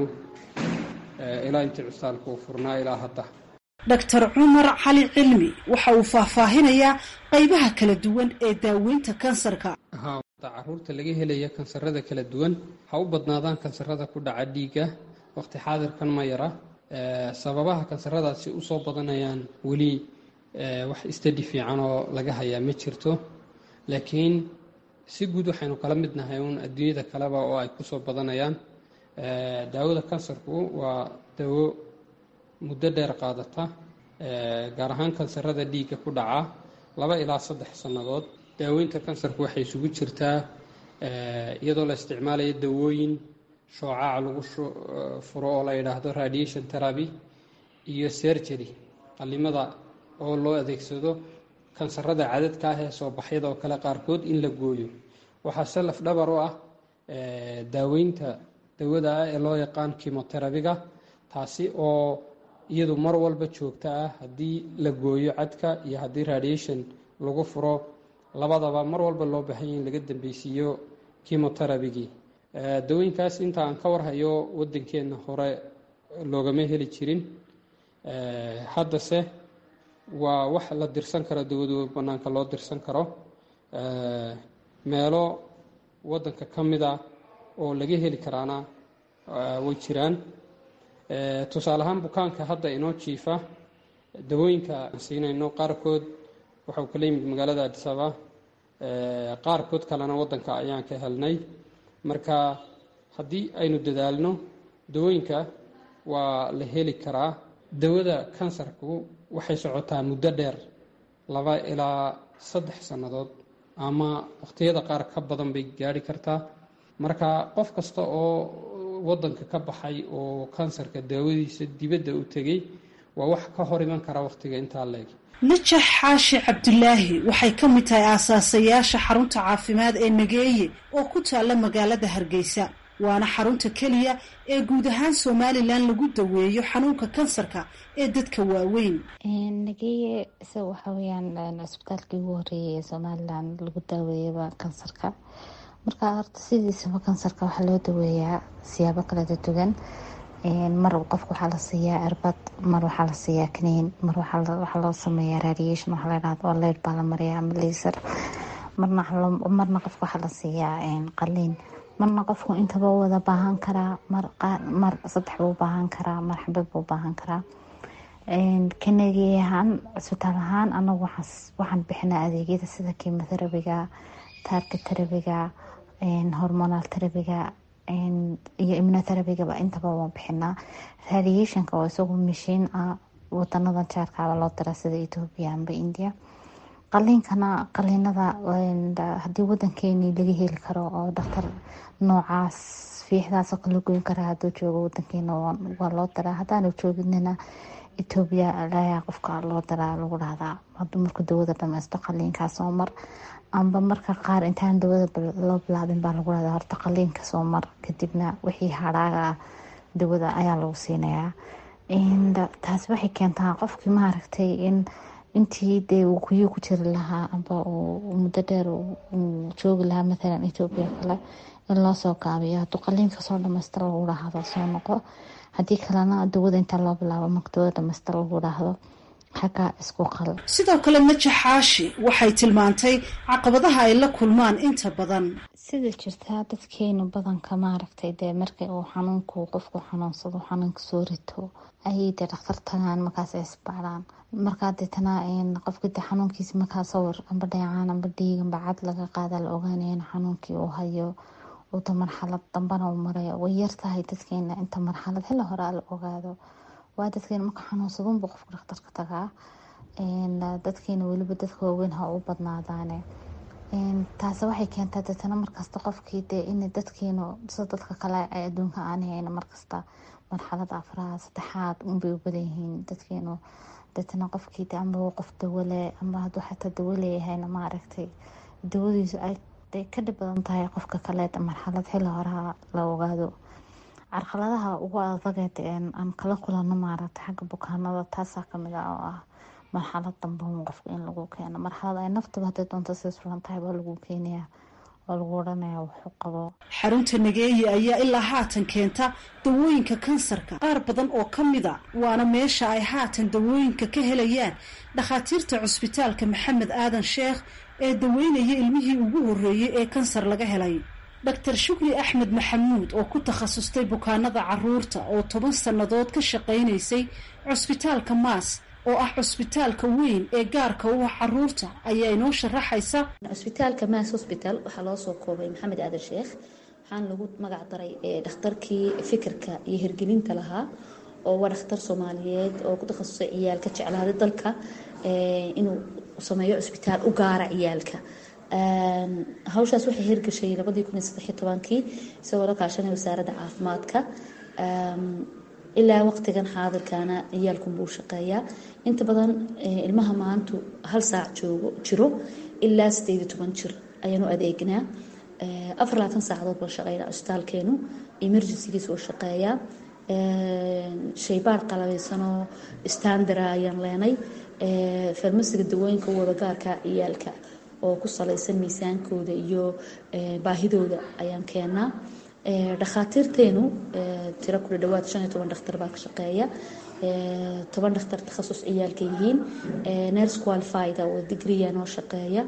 ilaa intii cusbitaalka uu furnaa ilaa hadda doctor cumar cali cilmi waxa uu faahfaahinayaa qaybaha kala duwan ee daaweynta kansarka caruurta laga helaya kansarada kala duwan ha u badnaadaan kansarada ku dhaca dhiigga waqti xaadirkan ma yara sababaha kansaradaasi usoo badanayaan weli wax istadi fiican oo laga hayaa ma jirto laakiin si guud waxaynu kala mid nahay uun adduunyada kaleba oo ay kusoo badanayaan daawada kansarku waa dawo muddo dheer qaadata gaar ahaan kansarada dhiigga ku dhaca laba ilaa saddex sannadood daaweynta kansarku waxay isugu jirtaa iyadoo la isticmaalayo dawooyin shoocaca lagu furo oo la yidhaahdo radiation therapy iyo sergery qalimada oo loo adeegsado kansarada cadadka ah ee soo baxyada oo kale qaarkood in la gooyo waxaa se laf dhabar u ah daaweynta dawada ah ee loo yaqaan kimoterabiga taasi oo iyadu mar walba joogta ah haddii la gooyo cadka iyo haddii radiation lagu furo labadaba mar walba loo baahanya in laga dambeysiiyo kimoterabigii dawooyinkaas inta aan ka warhayo waddankeenna hore loogama heli jirin haddase waa wax la dirsan karo dawadu bannaanka loo dirsan karo meelo waddanka ka mid a oo laga heli karaana way jiraan tusaale ahaan bukaanka hadda inoo jiifa dawooyinka aan siinayno qaarkood waxau kala yimid magaalada adisaba qaarkood kalena waddanka ayaan ka helnay marka haddii aynu dadaalno dawooyinka waa la heli karaa dawada kansarku waxay socotaa muddo dheer laba ilaa saddex sannadood ama waqhtiyada qaar ka badan bay gaari kartaa marka qof kasta oo waddanka ka baxay oo kansarka daawadiisa dibadda u tegey waa wax ka hor iman kara wakhtiga intaa leeg najax xaashi cabdulaahi waxay ka mid tahay aasaasayaasha xarunta caafimaad ee nageeye oo ku taalla magaalada hargeysa waana xarunta keliya ee guud ahaan somalilan lagu daweeyo xanuunka kansarka ee dadka waaweyn nageeye isaga waxaa weyaan cisbitaalkii ugu horeeyay ee somalilan lagu daaweeyaba kansarka marka horta sidiisaba kansarka waxaa loo daweeyaa siyaabo kala duwan mar qofka waxaa la siiyaa cirbad mar waxaa la siiyaa kaniin mar waxaa loo sameeyaa radiation waxaa ladhahdo oo leyd baa la mariyaa ama laser marna qofka waxaa la siiyaa qaliin marna qofku intaba wada baahan karaa mar saddex buu baahan karaa mar xabad buu baahan karaa kanagi ahaan cisbitaal ahaan anagu waxaan bixinaa adeegyada sida kimoterabiga taarka terabiga hormonal terabiga iyo immunoterabigaba intaba waan bixinaa radiationka oo isagu mashiin ah wadanada jaarkaaba loo dira sida ethoobia amba india qaliinkana qaliinada haddii wadankeeni laga heli karo oo dhaktar noocaas fiixdaasoo kala goyn kara haduu joogo wadankeena waa loo diraa haddaanu jooginina ethoobia ayaa qofka loo diraa lagu dhahdaa haduu marku dawada dhameysto qaliinkaas oo mar amba marka qaar intaan dawada loo bilaabin baa lagu dhahdaa horta qaliinka soo mar kadibna wixii hadhaaga dawada ayaa lagu siinayaa taasi waxay keentaa qofkii maaragtay in intii dee uu kuyuu ku jiri lahaa amba uu muddo dheer uu joogi lahaa mathalan ethoobia kale in loosoo gaabiyo hadduu qaliinka soo dhamaystira lagu dhahdo soo noqo haddii kalena dawada intaa loo bilaabo marka dawada dhamaystira lagu dhahdo xagga isku qal sidoo kale najaxaashi waxay tilmaantay caqabadaha ay la kulmaan inta badan sida jirtaa dadkeenu badanka maaragtay dee markii uu xanuunku qofku xanuunsado xanuunka soo rito ayay dee dhakhtar tagaan markaas ay isbaaraan markaa deetana qofka de xanuunkiisa markaa sawir amba dheecaan amba dhiig amba cad laga qaada la ogaanaya in xanuunkii uu hayo uta marxalad dambana uu marayo way yartahay dadkeena inta marxalad hela horaa la ogaado waa dadkeena marka xanuunsadunbu qofka dhakhtarka tagaa dadkeena weliba dadka waaweyn ha u badnaadaane taasi waxay keentaa deetana markasta qofkii dee in dadkeenu sida dadka kale ay adduunka aan hayn markasta marxalada afraad saddexaad unbay u badan yihiin dadkeenu deetana qofkii de amba qof dawale amba hadduu xataa dawo leeyahayna maaragtay dawadiisu ay ka dhib badan tahay qofka kale marxalad xilli horaa la ogaado carqaladaha ugu adageed aan kala kulano maaragtay xagga bukaanada taasaa kamid ah oo ah marxalad dambe qofka in lagu keeno marxalad ay naftaba haday doonto sidas fulan tahay baa lagu keenaya oo lagu odhanaya wuxuu qabo xarunta nageeye ayaa ilaa haatan keenta dawooyinka kansarka qaar badan oo ka mida waana meesha ay haatan dawooyinka ka helayaan dhakhaatiirta cusbitaalka maxamed aadan sheekh ee daweynaya ilmihii ugu horreeyey ee kansar laga helay doctor shukri axmed maxamuud oo ku takhasustay bukaanada caruurta oo toban sannadood ka shaqaynaysay cusbitaalka maas oo ah cusbitaalka weyn ee gaarka u ah caruurta ayaa inoo sharaxaysa cusbitaalka maas hosbital waxaa loo soo koobay maxamed aadan sheekh waxaana lagu magac daray dhakhtarkii fikirka iyo hirgelinta lahaa oo waa dhakhtar soomaaliyeed oo ku takhasusay ciyaalka jeclaaday dalka inuu sameeyo cusbitaal u gaara ciyaalka hawshaas waxay hirgashay labadii kun iyo saddexiyo tobankii isagoo la kaashanay wasaaradda caafimaadka ilaa waqtigan xaadirkaana ciyaalkunbuu shaqeeyaa inta badan ilmaha maantu hal saac joogo jiro ilaa sideed iyo toban jir ayaanu adeegnaa afar labaatan saacadood baan shaqeynaa cusbitaalkeenu emergencygiis oo shaqeeyaa shaybaar qalabeysanoo standara ayaan leenay farmasiga dawooyinka wadagaarka ciyaalka oo ku salaysan miisaankooda iyo baahidooda ayaan keenaa dhakhaatiirteenu tiro kula dhawaad shan iyo toban dhakhtar baa ka shaqeeya toban dhakhtar takhasus ciyaalka yihiin nurse qualified oo digriya noo shaqeeya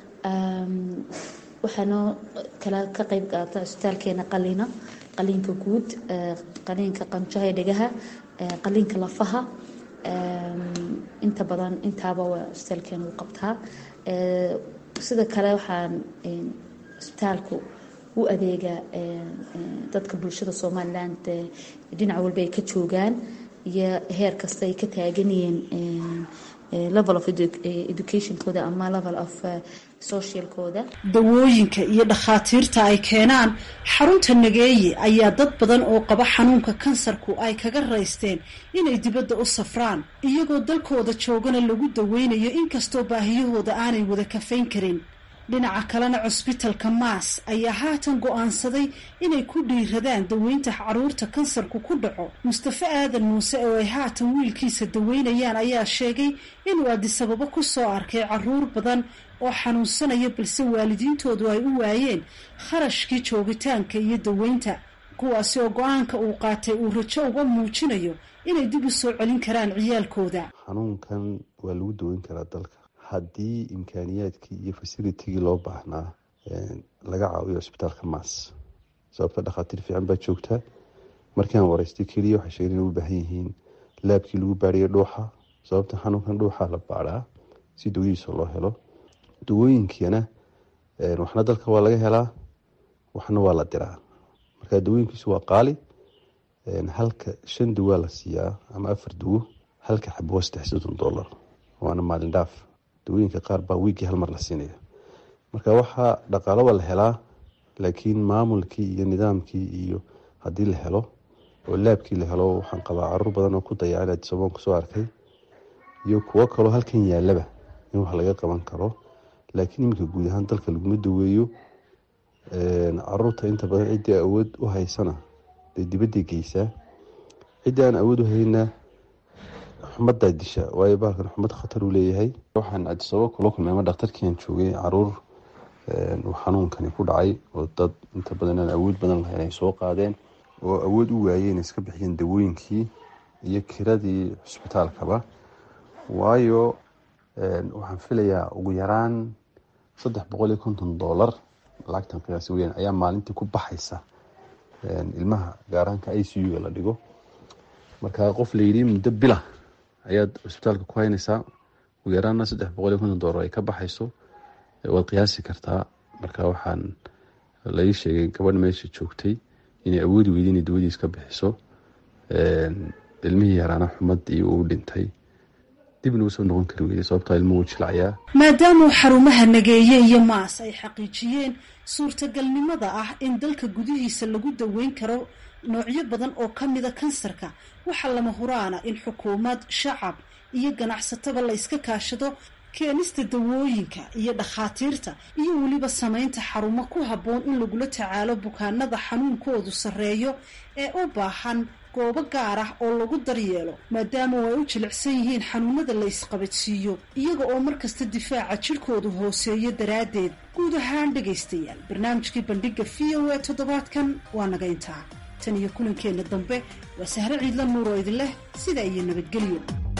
waxaanoo kala ka qeyb qaata cusbitaalkeena qaliina qaliinka guud qaliinka qanjaha dhegaha qaliinka lafaha inta badan intaaba waa cusbitaalkeena u qabtaa sida kale waxaan cusbitaalku u adeegaa dadka bulshada somalilan dhinac walba ay ka joogaan iyo heer kasta ay ka taaganyihiin level of educationkooda ama level of socialkooda dawooyinka iyo dhakhaatiirta ay keenaan xarunta nageeye ayaa dad badan oo qaba xanuunka kansarku ay kaga raysteen inay dibadda u safraan iyagoo dalkooda joogana lagu daweynayo inkastoo baahiyahooda aanay wada kafayn karin dhinaca kalena cusbitalka maas ayaa haatan go-aansaday inay ku dhiiradaan daweynta caruurta kansarku ku dhaco mustafe aadan muuse oo ay haatan wiilkiisa daweynayaan ayaa sheegay inuu adisababo ku soo arkay caruur badan oo xanuunsanaya balse waalidiintoodu ay u waayeen kharashkii joogitaanka iyo daweynta kuwaasi oo go-aanka uu qaatay uu rajo uga muujinayo inay dib u soo celin karaan ciyaalkooda xanuunkan waa lagu daweyn karaa dalka haddii imkaaniyaadkii iyo fasilitigii loo baahnaa laga caawiyo cusbitaalka maas sababta dhakhaatiir fiican baa joogtaa markii aan wareystay keliya waxay sheegeen inay u baahan yihiin laabkii lagu baadhaya dhuuxa sababta xanuunkan dhuuxa la baadhaa si dawadiisa loo helo dawooyinkiina waxna dalka waa laga helaa waxna waa la diraa marka dawooyinkiisu waa qaali halka shan duwaa la siiyaa ama afar duwo halka xabo waa saddex soddon dollar waana maalin dhaaf dawooyinka qaar baa wiigii hal mar la siinaya marka waxaa dhaqaalo waa la helaa laakiin maamulkii iyo nidaamkii iyo haddii la helo oo laabkii la helo waxaan qabaa caruur badan oo ku dayacan adisoboon kusoo arkay iyo kuwo kaloo halkan yaalaba in wax laga qaban karo laakiin iminka guud ahaan dalka laguma daweeyo caruurta inta badan ciddii awood u haysana dee dibadday geysaa ciddii aan awood u hayna xumadaa disha waayo bahalkan xumad khatar uu leeyahay waxaan adisababo kula kulmay ama dhakhtarkiian joogay caruur uu xanuunkani ku dhacay oo dad inta badan aan awood badan lahayn ay soo qaadeen oo awood u waayeen iska bixiyeen dawooyinkii iyo kiradii cusbitaalkaba waayo waxaan filayaa ugu yaraan saddex boqol iyo konton dollar lacagtan qiyaasi weyaan ayaa maalintii ku baxaysa ilmaha gaaraanka i c u-ga la dhigo marka qof layidhi muddo bila ayaad cusbitaalka ku haynaysaa ugu yaraanna saddex boqol iyo konton dollar ay ka baxayso waad qiyaasi kartaa marka waxaan lai sheegay gabadh meesha joogtay inay awoodi weyda inay dawadiis ka bixiso ilmihii yaraana xumadii uu dhintay dibna usoo noqon kari weyday sababtaa ilmuhu jilcayaa maadaama xarumaha nageeye iyo maas ay xaqiijiyeen suurtagalnimada ah in dalka gudihiisa lagu daweyn karo noocyo badan oo ka mida kansarka waxaa lama huraana in xukuumad shacab iyo ganacsataba la yska kaashado keenista dawooyinka iyo dhakhaatiirta iyo weliba samaynta xarumo ku habboon in lagula tacaalo bukaanada xanuunkoodu sarreeyo ee u baahan goobo gaar ah oo lagu daryeelo maadaama ay u jilicsan yihiin xanuunada la isqabadsiiyo iyaga oo markasta difaaca jidhkoodu hooseeyo daraaddeed guud ahaan dhegaystayaal barnaamijkii bandhiga v o a toddobaadkan waa naga intaa tan iyo kulankeenna dambe waa sahre ciidla nuur oo idin leh sidaa iyo nabadgelyo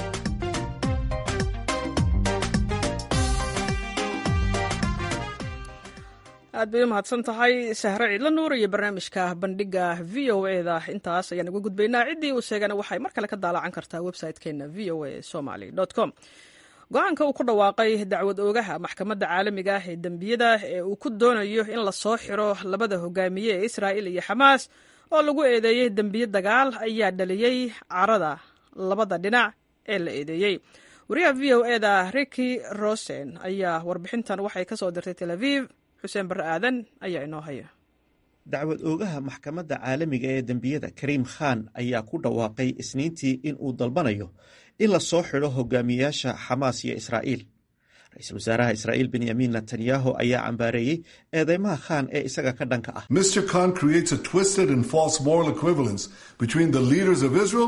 aad bay u mahadsan tahay sahre ciidla nuur iyo barnaamijka bandhiga v o eda intaas ayaan uga gudbaynaa ciddii uu sheegana waxay mar kale ka daalacan kartaa website-keena v o a somaly com go-aanka uu ku dhawaaqay dacwad oogaha maxkamadda caalamiga ah ee dembiyada ee uu ku doonayo in la soo xiro labada hogaamiye ee israa'il iyo xamaas oo lagu eedeeyey dembiye dagaal ayaa dhaliyey carada labada dhinac ee la eedeeyey wariyaha v o eda riki rosen ayaa warbixintan waxay ka soo dirtay tel aviv xuseen barre aadan ayaa inoo haya dacwad oogaha maxkamadda caalamiga ee dembiyada kariim khan ayaa ku dhawaaqay isniintii in uu dalbanayo in la soo xidho hogaamiyayaasha xamaas iyo israa'iil ra-iisul wasaaraha israa'iil benyamin netanyahu ayaa cambaareeyey eedeymaha khan ee isaga ka dhanka ah mr khan creates a twisted and false moral equivalence between the leaders of israel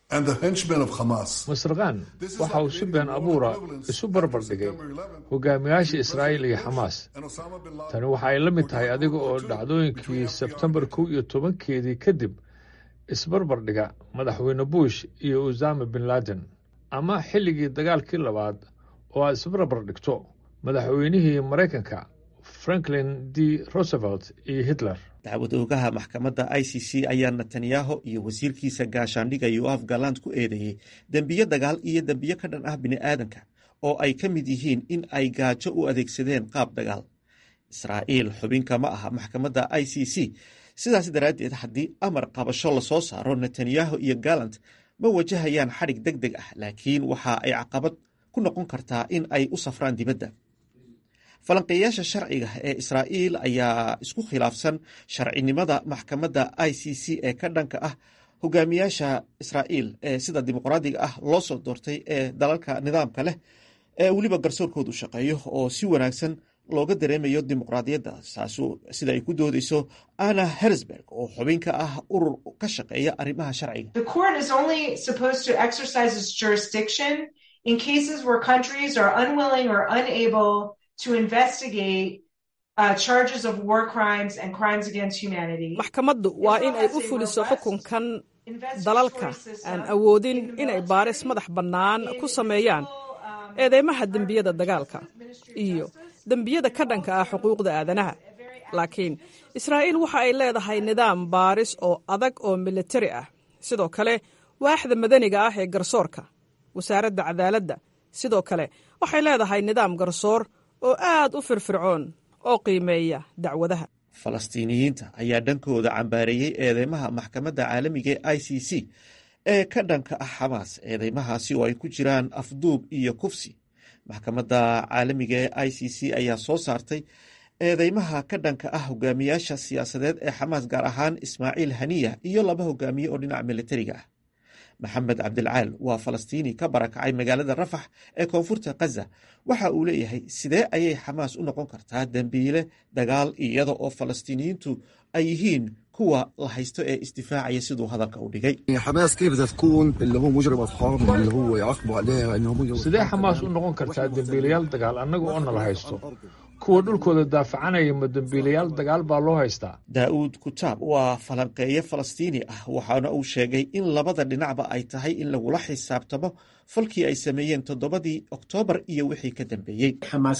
masar khan waxa uu si been abuura isu barbar dhigay hogaamiyaasha israa'iil iyo xamaas tani waxa ay la mid tahay adiga oo dhacdooyinkii sebtembar kow iyo tobankeedii kadib isbarbar dhiga madaxweyne bush iyo usama bin laden ama xilligii dagaalkii labaad oo aad isbarbar dhigto madaxweynihii maraykanka franklin d roosevelt iyo hitler dacwad oogaha maxkamadda i c c ayaa netanyahu iyo wasiirkiisa gaashaandhiga yoaf galand ku eedeeyey dembiyo dagaal iyo dembiyo ka dhan ah bini'aadanka oo ay ka mid yihiin in ay gaajo u adeegsadeen qaab dagaal israa'iil xubinka ma aha maxkamadda i c c sidaas daraaddeed haddii amar qabasho lasoo saaro netanyahu iyo galand ma wajahayaan xadhig deg deg ah laakiin waxa ay caqabad ku noqon kartaa in ay u safraan dibadda falanqeeyaasha sharciga ee israa'iil ayaa isku khilaafsan sharcinimada maxkamadda i c c ee ka dhanka ah hogaamiyaasha israa'iil ee sida dimuqraadiga ah loo soo doortay ee dalalka nidaamka leh ee weliba garsoorkoodu shaqeeyo oo si wanaagsan looga dareemayo dimuqraadiyadda taasu sida ay ku doodeyso anna hersberg oo xubin ka ah urur ka shaqeeya arrimaha sharciga in cases where countries are unwilling or unable to investigate uh, charges of war crimes and crimes against humanity. maxkamaddu waa in ay u fuliso xukunkan dalalka aan awoodin inay baaris madax bannaan ku sameeyaan eedeymaha dembiyada dagaalka iyo dembiyada ka dhanka ah xuquuqda aadanaha laakiin israa'iil waxa ay leedahay nidaam baaris oo adag oo militari ah sidoo kale waaxda madaniga ah ee garsoorka wasaaradda cadaaladda sidoo kale waxay leedahay nidaam garsoor oo aad u firfircoon oo qiimeeya dacwadaha falastiiniyiinta ayaa dhankooda cambaareeyey eedeymaha maxkamadda caalamiga ee i c c ee ka dhanka ah xamaas eedeymahaasi oo ay ku jiraan afduub iyo kufsi maxkamadda caalamiga ee i c c ayaa soo saartay eedeymaha ka dhanka ah hogaamiyaasha siyaasadeed ee xamaas gaar ahaan ismaaciil haniya iyo laba hogaamiye oo dhinaca militariga ah maxamed cabdilcaal waa falastiini ka barakacay magaalada rafax ee koonfurta khaza waxa uu leeyahay sidee ayay xamaas u noqon kartaa dembiile dagaal iyada oo falastiiniyiintu ay yihiin kuwa la haysto ee isdifaacaya siduu hadalka u dhigay sidee xamaas u noqon kartaa dembiilayaal dagaal annaga oo nala haysto kuwa dhulkooda daafacanaya ma dembiilayaal dagaal baa loo haystaa daa'uud kutaab waa falanqeeye falastiini ah waxaana uu sheegay in labada dhinacba ay tahay in lagula xisaabtamo falkii ay sameeyeen toddobadii oktoobar iyo wixii ka dambeeyey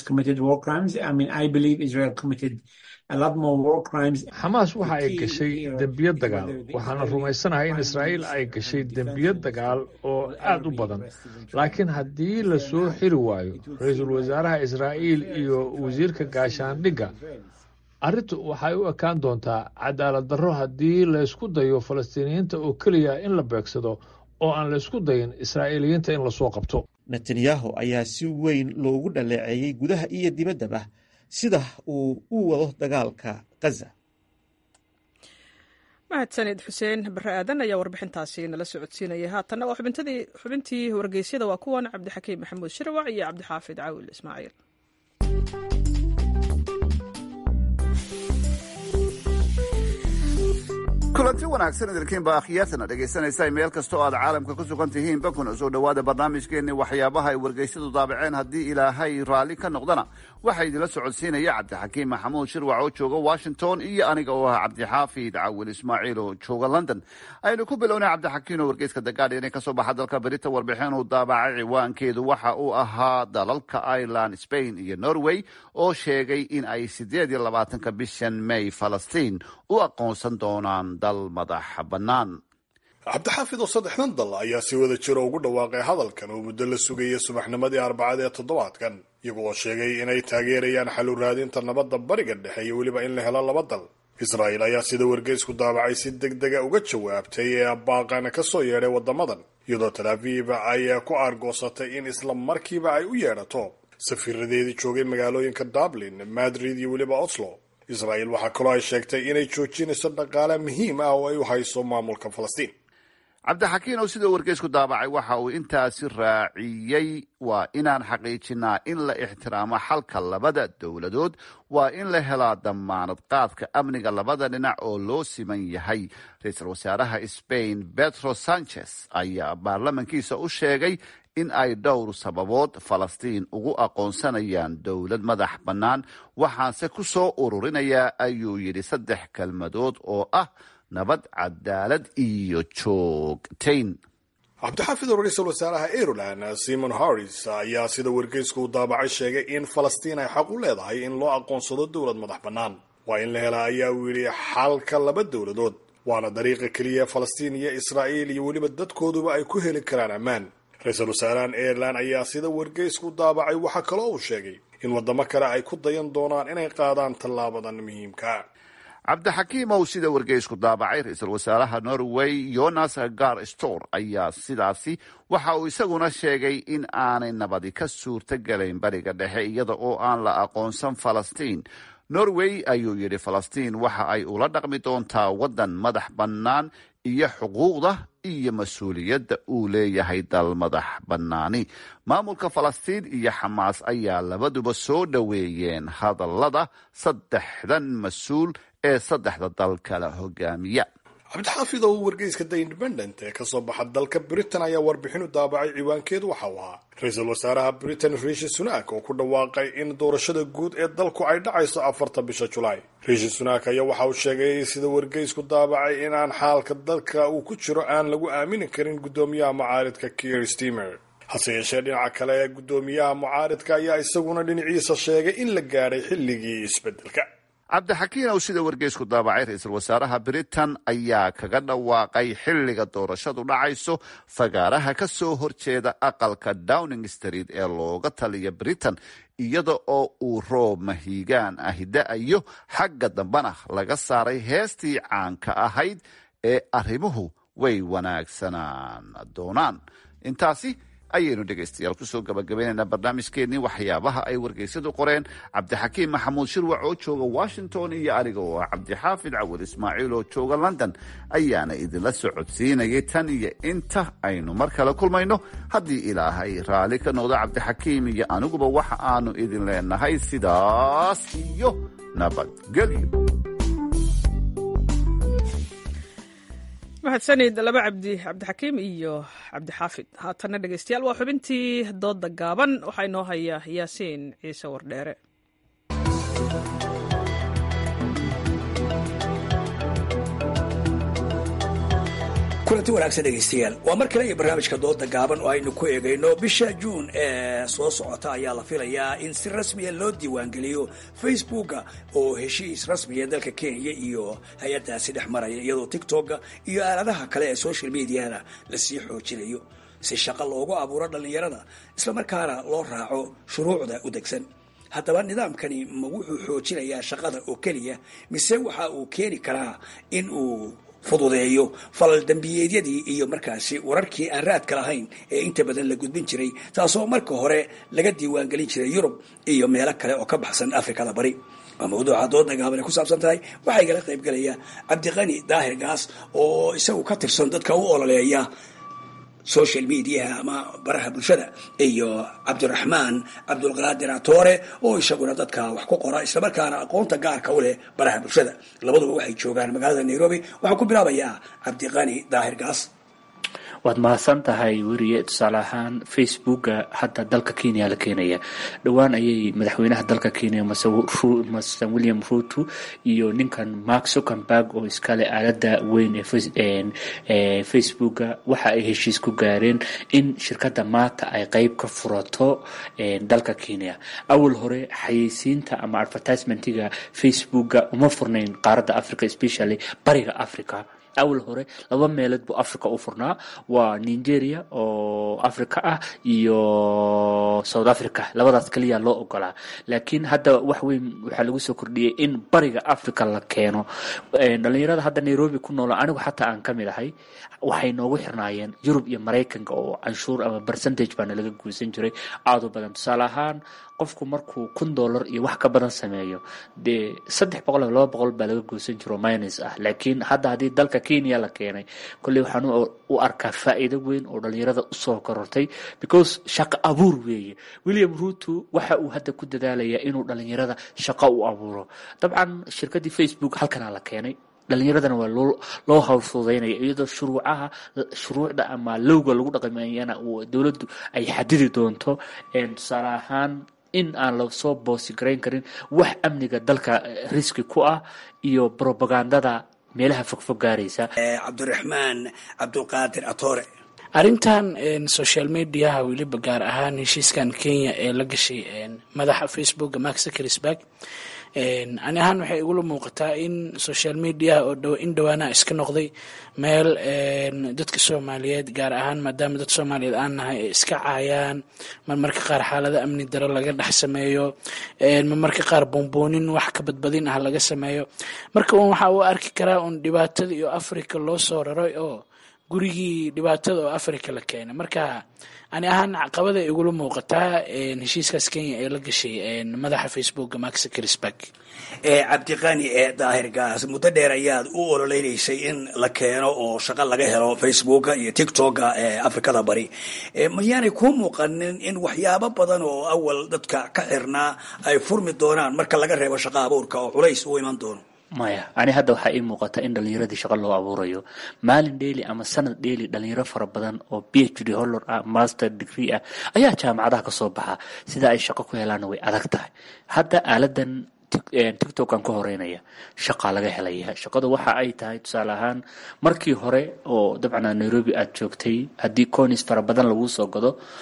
xamaas waxa ay gashay dembiyo dagaal waxaana rumaysanahay in israa'iil ay gashay dembiyo dagaal oo aad u badan laakiin haddii la soo xiri waayo ra-iisul wasaaraha israa'iil iyo wasiirka gaashaandhigga arrintu waxay u ekaan doontaa cadaalad darro haddii laysku dayo falastiiniyiinta oo keliya in la beegsado oo aan laysku dayin israa'iiliyiinta in lasoo qabto netanyahu ayaa si weyn loogu dhaleeceeyey gudaha iyo dibaddaba sida uu u wado dagaalka khaza mahadsanid xuseen bare aadan ayaa warbixintaasi nala socodsiinaya haatanna waa xubintii wargeysyada waa kuwan cabdixakiim maxamuud shirwac iyo cabdixaafid caawil ismaaciil kulanti wanaagsan idinkiinba akhyaartana dhegaysanaysa meel kasta oo aad caalamka ku sugan tihiinba kuna soo dhowaada barnaamijkeenni waxyaabaha ay wargeysyadu daabaceen haddii ilaahay raalli ka noqdana waxaa idinla socodsiinaya cabdixakiim maxamuud shirwac oo jooga washington iyo aniga oo ah cabdixaafid cawil ismaaciil oo jooga london aynu ku bilownay cabdixakiin oo wargeyska the guardian ee kasoo baxa dalka berita warbixin uu daabacay ciwaankeedu waxa uu ahaa dalalka ireland spain iyo norway oo sheegay in ay sideed iyo labaatanka bishan may falastiin u aqoonsan doonaan dal madax bannaan cabdixaafid oo saddexdan dal ayaa si wada jiro ugu dhawaaqay hadalkan oo muddo la sugaya subaxnimadii arbacada ee toddobaadkan iyaga oo sheegay inay taageerayaan xalu raadinta nabadda bariga dhexe iyo weliba in la helo laba dal israa'iil ayaa sida wargeysku daabacay si deg dega uga jawaabtay ee baaqana ka soo yeedhay waddamadan iyadoo talaafiib ay ku aargoosatay in isla markiiba ay u yeedhato safiiradeedii joogay magaalooyinka dublin madrid iyo weliba oslo israa'iil waxaa kaloo ay sheegtay inay joojinayso dhaqaale muhiim ah oo ay u hayso maamulka falastiin cabdixakiin oo sidoo wargeysku daabacay waxa uu intaasi raaciyey waa inaan xaqiijinaa in la ixtiraamo xalka labada dowladood waa in la helaa damaanad qaadka amniga labada dhinac oo loo siman yahay ra-iisul wasaaraha spain petro sanchez ayaa baarlamankiisa u sheegay in ay dhowr sababood falastiin ugu aqoonsanayaan dowlad madax bannaan waxaanse ku soo ururinayaa ayuu yidhi saddex kelmadood oo ah nabad cadaalad iyo joogtayn cabdixaafid oo ra-iisul wasaaraha ireland simon harris ayaa sida wargeysku uu daabacay sheegay in falastiin ay xaq u leedahay in loo aqoonsado dowlad madax bannaan waa in la helaa ayaa uu yidhi xalka laba dowladood waana dariiqa keliya falastiin iyo israa'iil iyo weliba dadkooduba ay ku heli karaan ammaan ra-iisul wasaarahan ireland ayaa sida wargeysku daabacay waxaa kaloo uu sheegay in waddamo kale ay ku dayan doonaan inay qaadaan tallaabadan muhiimka cabdixakiim ow sida wargeysku daabacay ra-iisul wasaaraha norway jonas gar stor ayaa sidaasi waxa uu isaguna sheegay in aanay nabadi ka suurto galayn bariga dhexe iyada oo aan la aqoonsan falastiin norway ayuu yidhi falastiin waxa ay ula dhaqmi doontaa waddan madax bannaan iyo xuquuqda iyo mas-uuliyadda uu leeyahay dal madax bannaani maamulka falastiin iyo xamaas ayaa labaduba soo dhoweeyeen hadallada saddexdan mas-uul ee saddexda dal kala hogaamiya cabdixaafid oo wargeyska the independent ee kasoo baxa dalka britain ayaa warbixin u daabacay ciwaankeedu waxa uu ahaa ra-iisul wasaaraha britain riishi sunak oo ku dhawaaqay in doorashada guud ee dalku ay dhacayso afarta bisha julaay riishi sunak ayaa waxa uu sheegay sida wargeysku daabacay in aan xaalka dalka uu ku jiro aan lagu aamini karin guddoomiyaha mucaaridka kier stemer hase yeeshee dhinaca kale guddoomiyaha mucaaridka ayaa isaguna dhinaciisa sheegay in la gaadhay xilligii isbedelka cabdixakiin ow sida wargeysku daabacay ra-iisul wasaaraha britain ayaa kaga dhawaaqay xilliga doorashadu dhacayso fagaaraha ka soo horjeeda aqalka downing street ee looga taliya britain iyada oo uu roob mahiigaan ahi da-ayo xagga dambena laga saaray heestii caanka ahayd ee arrimuhu way wanaagsanaan doonaan intaasi ayaynu dhegaystayaal kusoo gabagabaynaynaa barnaamijkeennii waxyaabaha ay wargeysadu qoreen cabdixakiim maxamuud shirwac oo jooga washington iyo aniga oo ah cabdixaafid cawad ismaaciil oo jooga london ayaana idinla socodsiinayay tan iyo inta aynu mar kale kulmayno haddii ilaahay raalli ka noqdo cabdixakiim iyo aniguba waxa aanu idin leenahay sidaas iyo nabadgelyo mahadsanid laba cabdi cabdixakiim iyo cabdixaafid haatanna dhegeystayaal waa xubintii dooda gaaban waxaa inoo haya yaasiin ciise wardheere kulanti wanaagsan dhegaystayaal waa mar kale iyo barnaamijka dooda gaaban oo aynu ku eegayno bisha juun ee soo socota ayaa la filayaa in si rasmiya loo diiwaangeliyo facebooka oo heshiis rasmiya dalka kenya iyo hay-adaasi dhex maraya iyadoo tictokga iyo aaladaha kale ee social mediana lasii xoojinayo si shaqo loogu abuuro dhallinyarada islamarkaana loo raaco shuruucda u degsan haddaba nidaamkani ma wuxuu xoojinayaa shaqada oo keliya mise waxa uu keeni karaa in uu fududeeyo falal dembiyeedyadii iyo markaasi wararkii aan raadka lahayn ee inta badan la gudbin jiray taasoo marka hore laga diiwaangelin jiray yurub iyo meelo kale oo ka baxsan afrikada bari waa mawduuca dooda gaabane ku saabsan tahay waxaa igala qaybgelaya cabdiqani daahir gaas oo isagu ka tirsan dadka u ololeeya social mediaha ama baraha bulshada iyo cabdiraxmaan cabdulqaadir atoore oo isaguna dadka wax ku qora islamarkaana aqoonta gaarka u leh baraha bulshada labaduba waxay joogaan magaalada nairobi waxaan ku bilaabayaa cabdiqani daahir gaas waad mahadsan tahay weriye tusaale ahaan facebooka hadda dalka kenya la keenaya dhowaan ayay madaxweynaha dalka kenya mase william ruto iyo ninkan mark zuckenberg oo iskale aalada weyn ee facebooka waxa ay heshiis ku gaareen in shirkadda maanta ay qeyb ka furato dalka kenya awal hore xayeysiinta ama advertisementiga facebooka uma furnayn qaaradda africa especially bariga africa awal hore laba meelood buu africa u furnaa waa nigeria oo africa ah iyo south africa labadaas kaliya loo ogolaa laakiin hadda wax weyn waxaa lagu soo kordhiyey in bariga africa la keeno dhalinyarada hadda nairobi ku noolo anigu xataa aan ka mid ahay waxay noogu xirnaayeen yurub iyo maraykanka oo canshuur ama percentage baana laga guusan jiray aada u badan tusaale ahaan qofku markuu kun dollar iyo wax ka badan sameeyo dee saddex boqol ama laba boqol baa laga goosan jiro minus ah laakiin hadda haddii dalka kenya la keenay kolley waxaan u arkaa faa'iido weyn oo dhalinyarada usoo korortay because shaqo abuur weeye william ruto waxa uu hadda ku dadaalayaa inuu dhalinyarada shaqo u abuuro dabcan shirkaddii facebook halkanaa la keenay dhalinyaradana waa loo loo hawlfududaynaya iyadoo shuruucaha shuruucda ama lowga lagu dhaqmayana dowladdu ay xadidi doonto tusaale ahaan in aan lasoo boosi garayn karin wax amniga dalka riski ku ah iyo brobagandada meelaha fogfog gaaraysa cabdiraxmaan cabdulqaadir atoore arrintan social mediaha weliba gaar ahaan heshiiskan kenya ee la gashay madaxa facebooka mark zuckersberg ani ahaan waxay igula muuqataa in social mediaha oo in dhawaanaha iska noqday meel dadka soomaaliyeed gaar ahaan maadaama dad soomaaliyeed aan nahay ay iska caayaan marmarka qaar xaalado amni daro laga dhex sameeyo marmarka qaar boonboonin wax ka badbadin ah laga sameeyo marka un waxaa u arki karaa un dhibaatada iyo africa loo soo raray oo gurigii dhibaatada oo africa la keenay marka ani ahaan caqabada igula muuqataa heshiiskaas kenya ee la gashay madaxa facebooka mark zuckersberg cabdiqani ee daahir gaas muddo dheer ayaad u ololeynaysay in la keeno oo shaqo laga helo facebooka iyo tictoka ee afrikada bari mayaanay kuu muuqanin in waxyaabo badan oo awal dadka ka xirnaa ay furmi doonaan marka laga reebo shaqo abuurka oo culays u iman doono maya ani hadda waxaa ii muuqata in dhalinyaradii shaqo loo abuurayo maalin dheeli ama sanad dheeli dhalinyaro fara badan oo b h d hollor ah master degree ah ayaa jaamacadaha kasoo baxa sida ay shaqo ku helaanna way adag tahay hadda aaladan tictokan ka horeynaya shaqaa laga helaya shaqadu waxa ay tahay tusaale ahaan markii hore oo dabcan nairobi aad joogtay haddii conis fara badan laguu soo gado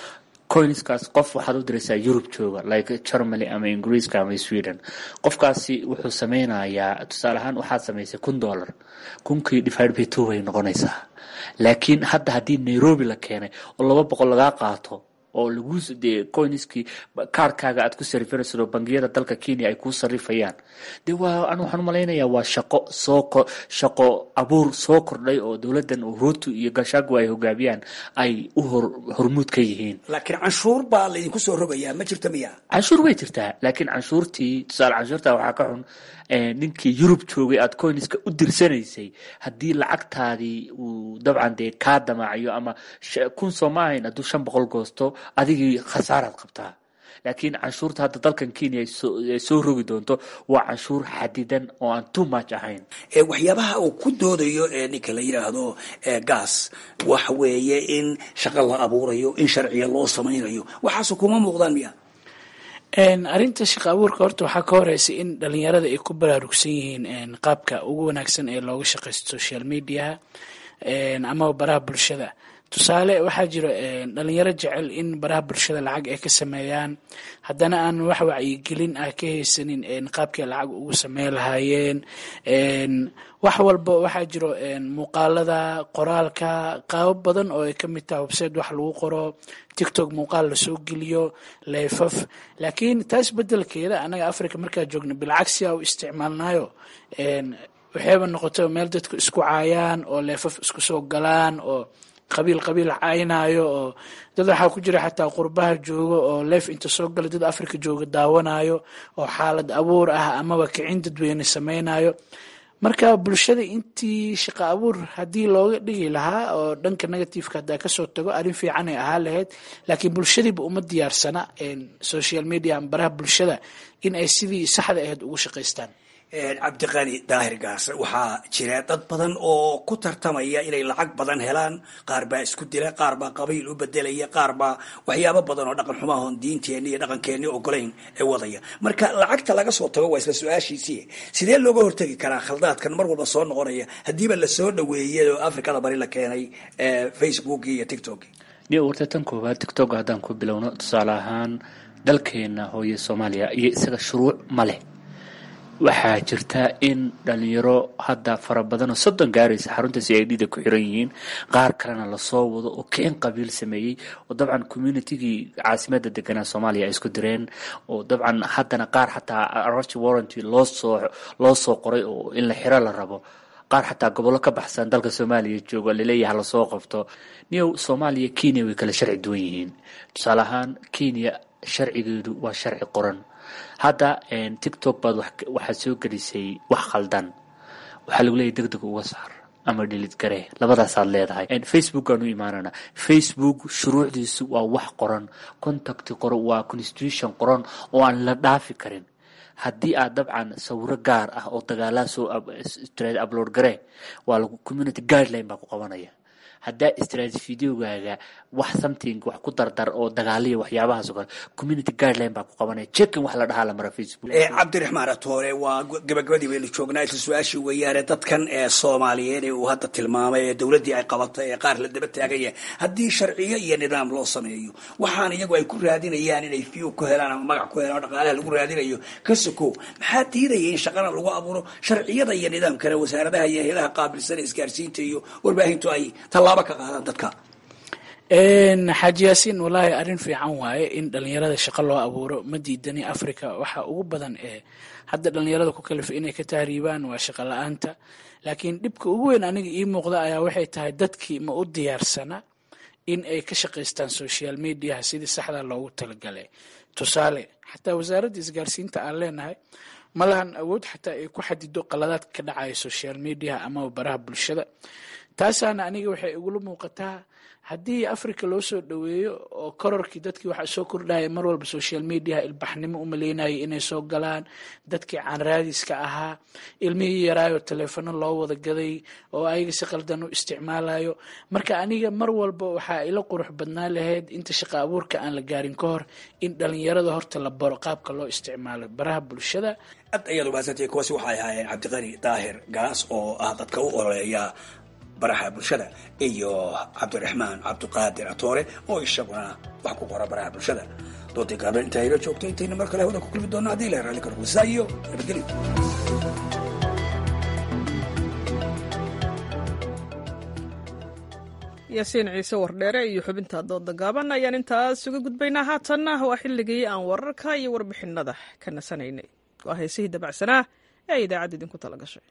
coinskaas qof waxaad u diraysaa yurub jooga like germany ama ingiriiska ama sweden qofkaasi wuxuu sameynayaa tusaale ahaan waxaad samaysay kun dollar kunkii divide by two bay noqonaysaa laakiin hadda haddii nairobi la keenay oo laba boqol lagaa qaato oo lagu dee coinskii kaarkaaga aad ku sarifanayso bangiyada dalka kenya ay kuu sarifayaan de waa an waxaan umalaynayaa waa shaqo soo shaqo abuur soo kordhay oo dowladan ruto iyo gashaagu ay hogaamiyaan ay u hor hormuud ka yihiin laakiin canshuur baa laydinku soo rogayaa ma jirta miya canshuur way jirtaa laakiin canshuurtii tusaale canshuurta waxaa ka xun ninkii yurub joogay aad coinska u dirsanaysay haddii lacagtaadii uu dabcan dee kaa damaacayo ama kun soo ma ahayn hadduu shan boqol goosto adigii khasaaraad qabtaa laakiin canshuurta hadda dalkan kenya ay soo rogi doonto waa canshuur xadidan oo aan too much ahayn waxyaabaha uu ku doodayo ninka la yidhaahdo gas waxa weeye in shaqo la abuurayo in sharciya loo samaynayo waxaasu kuma muuqdaan miya arrinta shaqa abuurka horta waxaa ka horeysa in dhalinyarada ay ku baraarugsan yihiin qaabka ugu wanaagsan ee looga shaqaysto social mediaha ama baraha bulshada tusaale waxaa jiro dhalinyaro jecel in baraha bulshada lacag ay ka sameeyaan haddana aan wax wacyigelin ah ka haysanin qaabkay lacag ugu sameyn lahaayeen wax walba waxaa jiro muuqaalada qoraalka qaabo badan oo ay ka mid tahay website wax lagu qoro tictok muuqaal lasoo geliyo leefaf laakiin taas bedelkeeda anaga africa markaa joogna bilcagsi a u isticmaalnayo waxayba noqoto meel dadku isku caayaan oo leefaf isku soo galaan oo qabiil qabiil caynaayo oo dad waxaa ku jira xataa qurbaha jooga oo leef inta soo gala dad africa jooga daawanayo oo xaalad abuur ah amaba kicin dadweyne sameynayo marka bulshada intii shaqo abuur haddii looga dhigi lahaa oo dhanka negativeka haddaa kasoo tago arrin fiican ay ahaa lahayd laakiin bulshadiiba uma diyaarsana social media ama baraha bulshada in ay sidii saxda ahayd ugu shaqaystaan cabdiqani daahir gaas waxaa jira dad badan oo ku tartamaya inay lacag badan helaan qaar baa isku dila qaar baa qabiil u bedelaya qaar baa waxyaabo badan oo dhaqan xumaahon diinteenni iyo dhaqankeenni ogolayn ee wadaya marka lacagta laga soo tago waa isla su-aashiisii sidee looga hortegi karaa khaldaadkan mar walba soo noqonaya haddiiba lasoo dhaweeyay oo afrikada bari la keenay facebook iyo tiktok niyo warta tan koowaad tiktok haddaan ku bilowno tusaale ahaan dalkeena hooye soomaaliya iyo isaga shuruuc ma leh waxaa jirta in dhalinyaro hadda fara badan oo soddon gaaraysa xarunta c i d da ku xiran yihiin qaar kalena lasoo wado oo keen qabiil sameeyey oo dabcan communitigii caasimada deganaa soomaaliya ay isku direen oo dabcan haddana qaar xataa arch warranty loosoo loo soo qoray oo in la xiro la rabo qaar xataa gobollo ka baxsan dalka soomaaliya jooga laleeyaha lasoo qabto niyow soomaaliya kenya way kala sharci duwan yihiin tusaale ahaan kenya sharcigeedu waa sharci qoran hadda tiktok baad waxaad soo gelisay wax khaldan waxaa lagu leeyahy deg deg uga saar ama dhilid garee labadaasaad leedahay facebook aan u imaanana facebook shuruucdiisu waa wax qoran contact qoran waa constitution qoran oo aan la dhaafi karin haddii aad dabcan sawiro gaar ah oo dagaalaa soo upload garee waa lagu community guideline baa ku qabanaya haddaa istraati videogaaga wax something wax ku dardar oo dagaaliya waxyaabahaas oo kale community guideline baa ku qabanaya checkin wax la dhahaa la mara facebook cabdiraxmaan atoore waa gabagabadii baynu joognaa isla su-aashii weeyaane dadkan ee soomaaliyeed ee uu hadda tilmaamay ee dowladdii ay qabatay ee qaar la daba taagaya haddii sharciyo iyo nidaam loo sameeyo waxaan iyagu ay ku raadinayaan inay view ku helaan ama magac ku helaan oo dhaqaalaha lagu raadinayo ka sokow maxaa diidaya in shaqana lagu abuuro sharciyada iyo nidaamkana wasaaradaha iyo hayadaha qaabilsan ee isgaarsiinta iyo warbaahintu ay tallaabo ka qaadaan dadka xaaji yaasiin wallaahi arrin fiican waaye in dhalinyarada shaqo loo abuuro ma diidani africa waxa ugu badan ee hadda dhalinyarada ku kalifa inay ka tahriibaan waa shaqo la-aanta laakiin dhibka ugu weyn aniga ii muuqda ayaa waxay tahay dadkii ma u diyaarsana in ay ka shaqaystaan social mediaha sidii saxda loogu talagalay tusaale xataa wasaaradda isgaarsiinta aan leenahay ma lahan awood xataa ay ku xadido qaladaadka ka dhacaya social mediaha amaba baraha bulshada taasaana aniga waxay igula muuqataa haddii africa loo soo dhaweeyo oo kororkii dadkii waxaa soo kordhaya mar walba social mediaha ilbaxnimo u maleynayay inay soo galaan dadkii caanraadiska ahaa ilmihii yaraayo taleefano loo wada gaday oo ayaga si qaldan u isticmaalayo marka aniga mar walba waxaa ila qurux badnaa lahayd inta shaqa abuurka aan la gaarin ka hor in dhalinyarada horta la baro qaabka loo isticmaalo baraha bulshada aad ayaad umahadsantay kuwaasi waxay ahaayeen cabdiqani daahir gaas oo ah dadka u ololeeya baraha bulshada iyo cabdiraxmaan cabdiqaadir atoore oo isaguna wax ku qora baraha bulshada doodii gaaban intaa ila joogto intayna mar kale hawada ku kulmi doona haddii la raalli karo saa iyo nabadgelyo yaasiin ciise wardheere iyo xubinta dooda gaaban ayaan intaas uga gudbaynaa haatanna waa xilligii aan wararka iyo warbixinada ka nasanaynay waa heesihii dabacsanaa ee idaacadda idinku tala gashay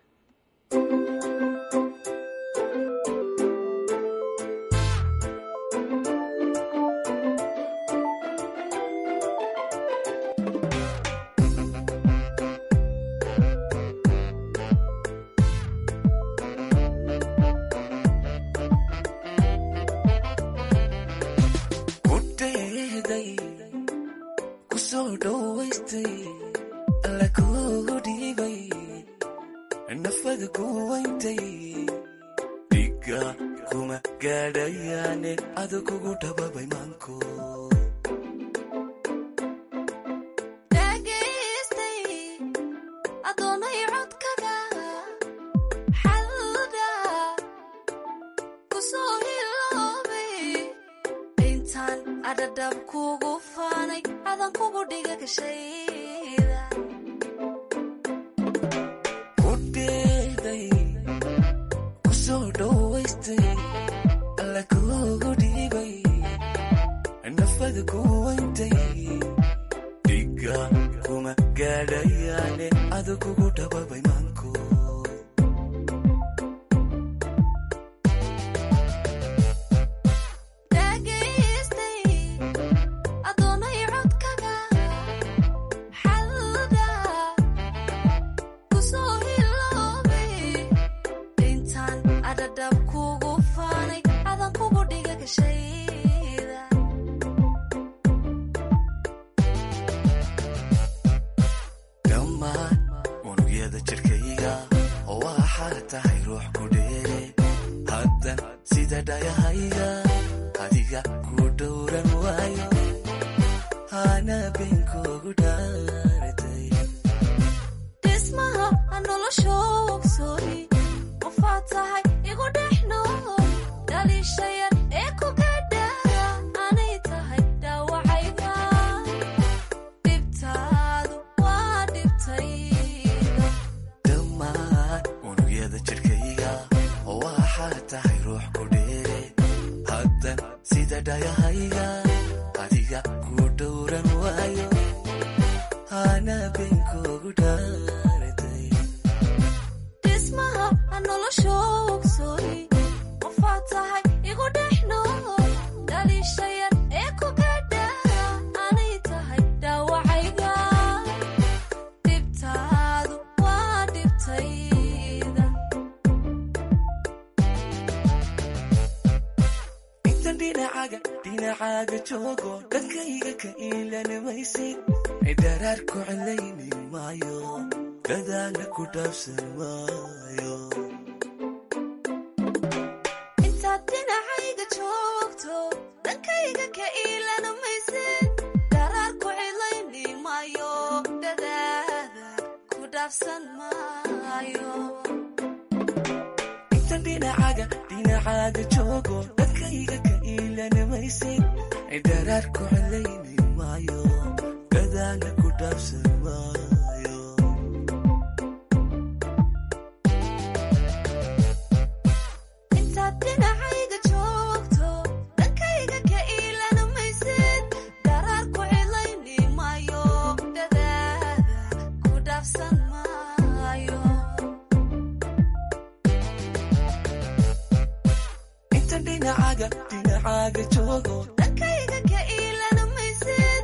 intaad dhinacayga joogto dhankayga ka iilana maysid daraar ku cidlayni maayo dadaada ku dhaafsan maayo intan dhinacaga dhinacaaga joogo dhankayga ka iilana maysid daraar ku cidlayni maayo dadaana ku dhaafsan maayo intaad dhinacayga joogto dhankayga ka iilana maysid daraar ku cidlayni maayo dadaada ku dhaafsan maayo intan dhinacaga dhinacaaga joogo dhankayga ka iilana maysid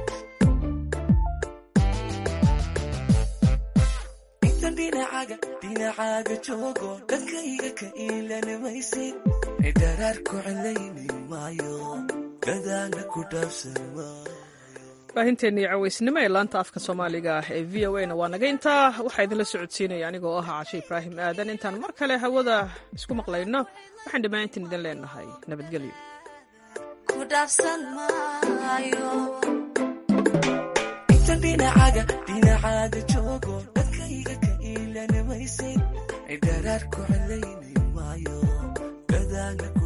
intan dhinacaga dhinacaaga joogo dhankayga ka iilana maysid daraar ku cidlayni maayo dadaana ku dhaafsan maayo baahinteennii cawaysnimo ee laanta afka soomaaliga ah ee v o a na waa naga intaa waxaa idinla socodsiinaya anigoo ah cashe ibraahim aadan intaan mar kale hawada isku maqlayno waxaan dhammaantiin idin leenahay nabadgelyo ku dhaafsan maayo intan dhinacaga dhinacaaga joogo dhankayga ka iilana maysid daraar ku cidlayni maayo dadaala ku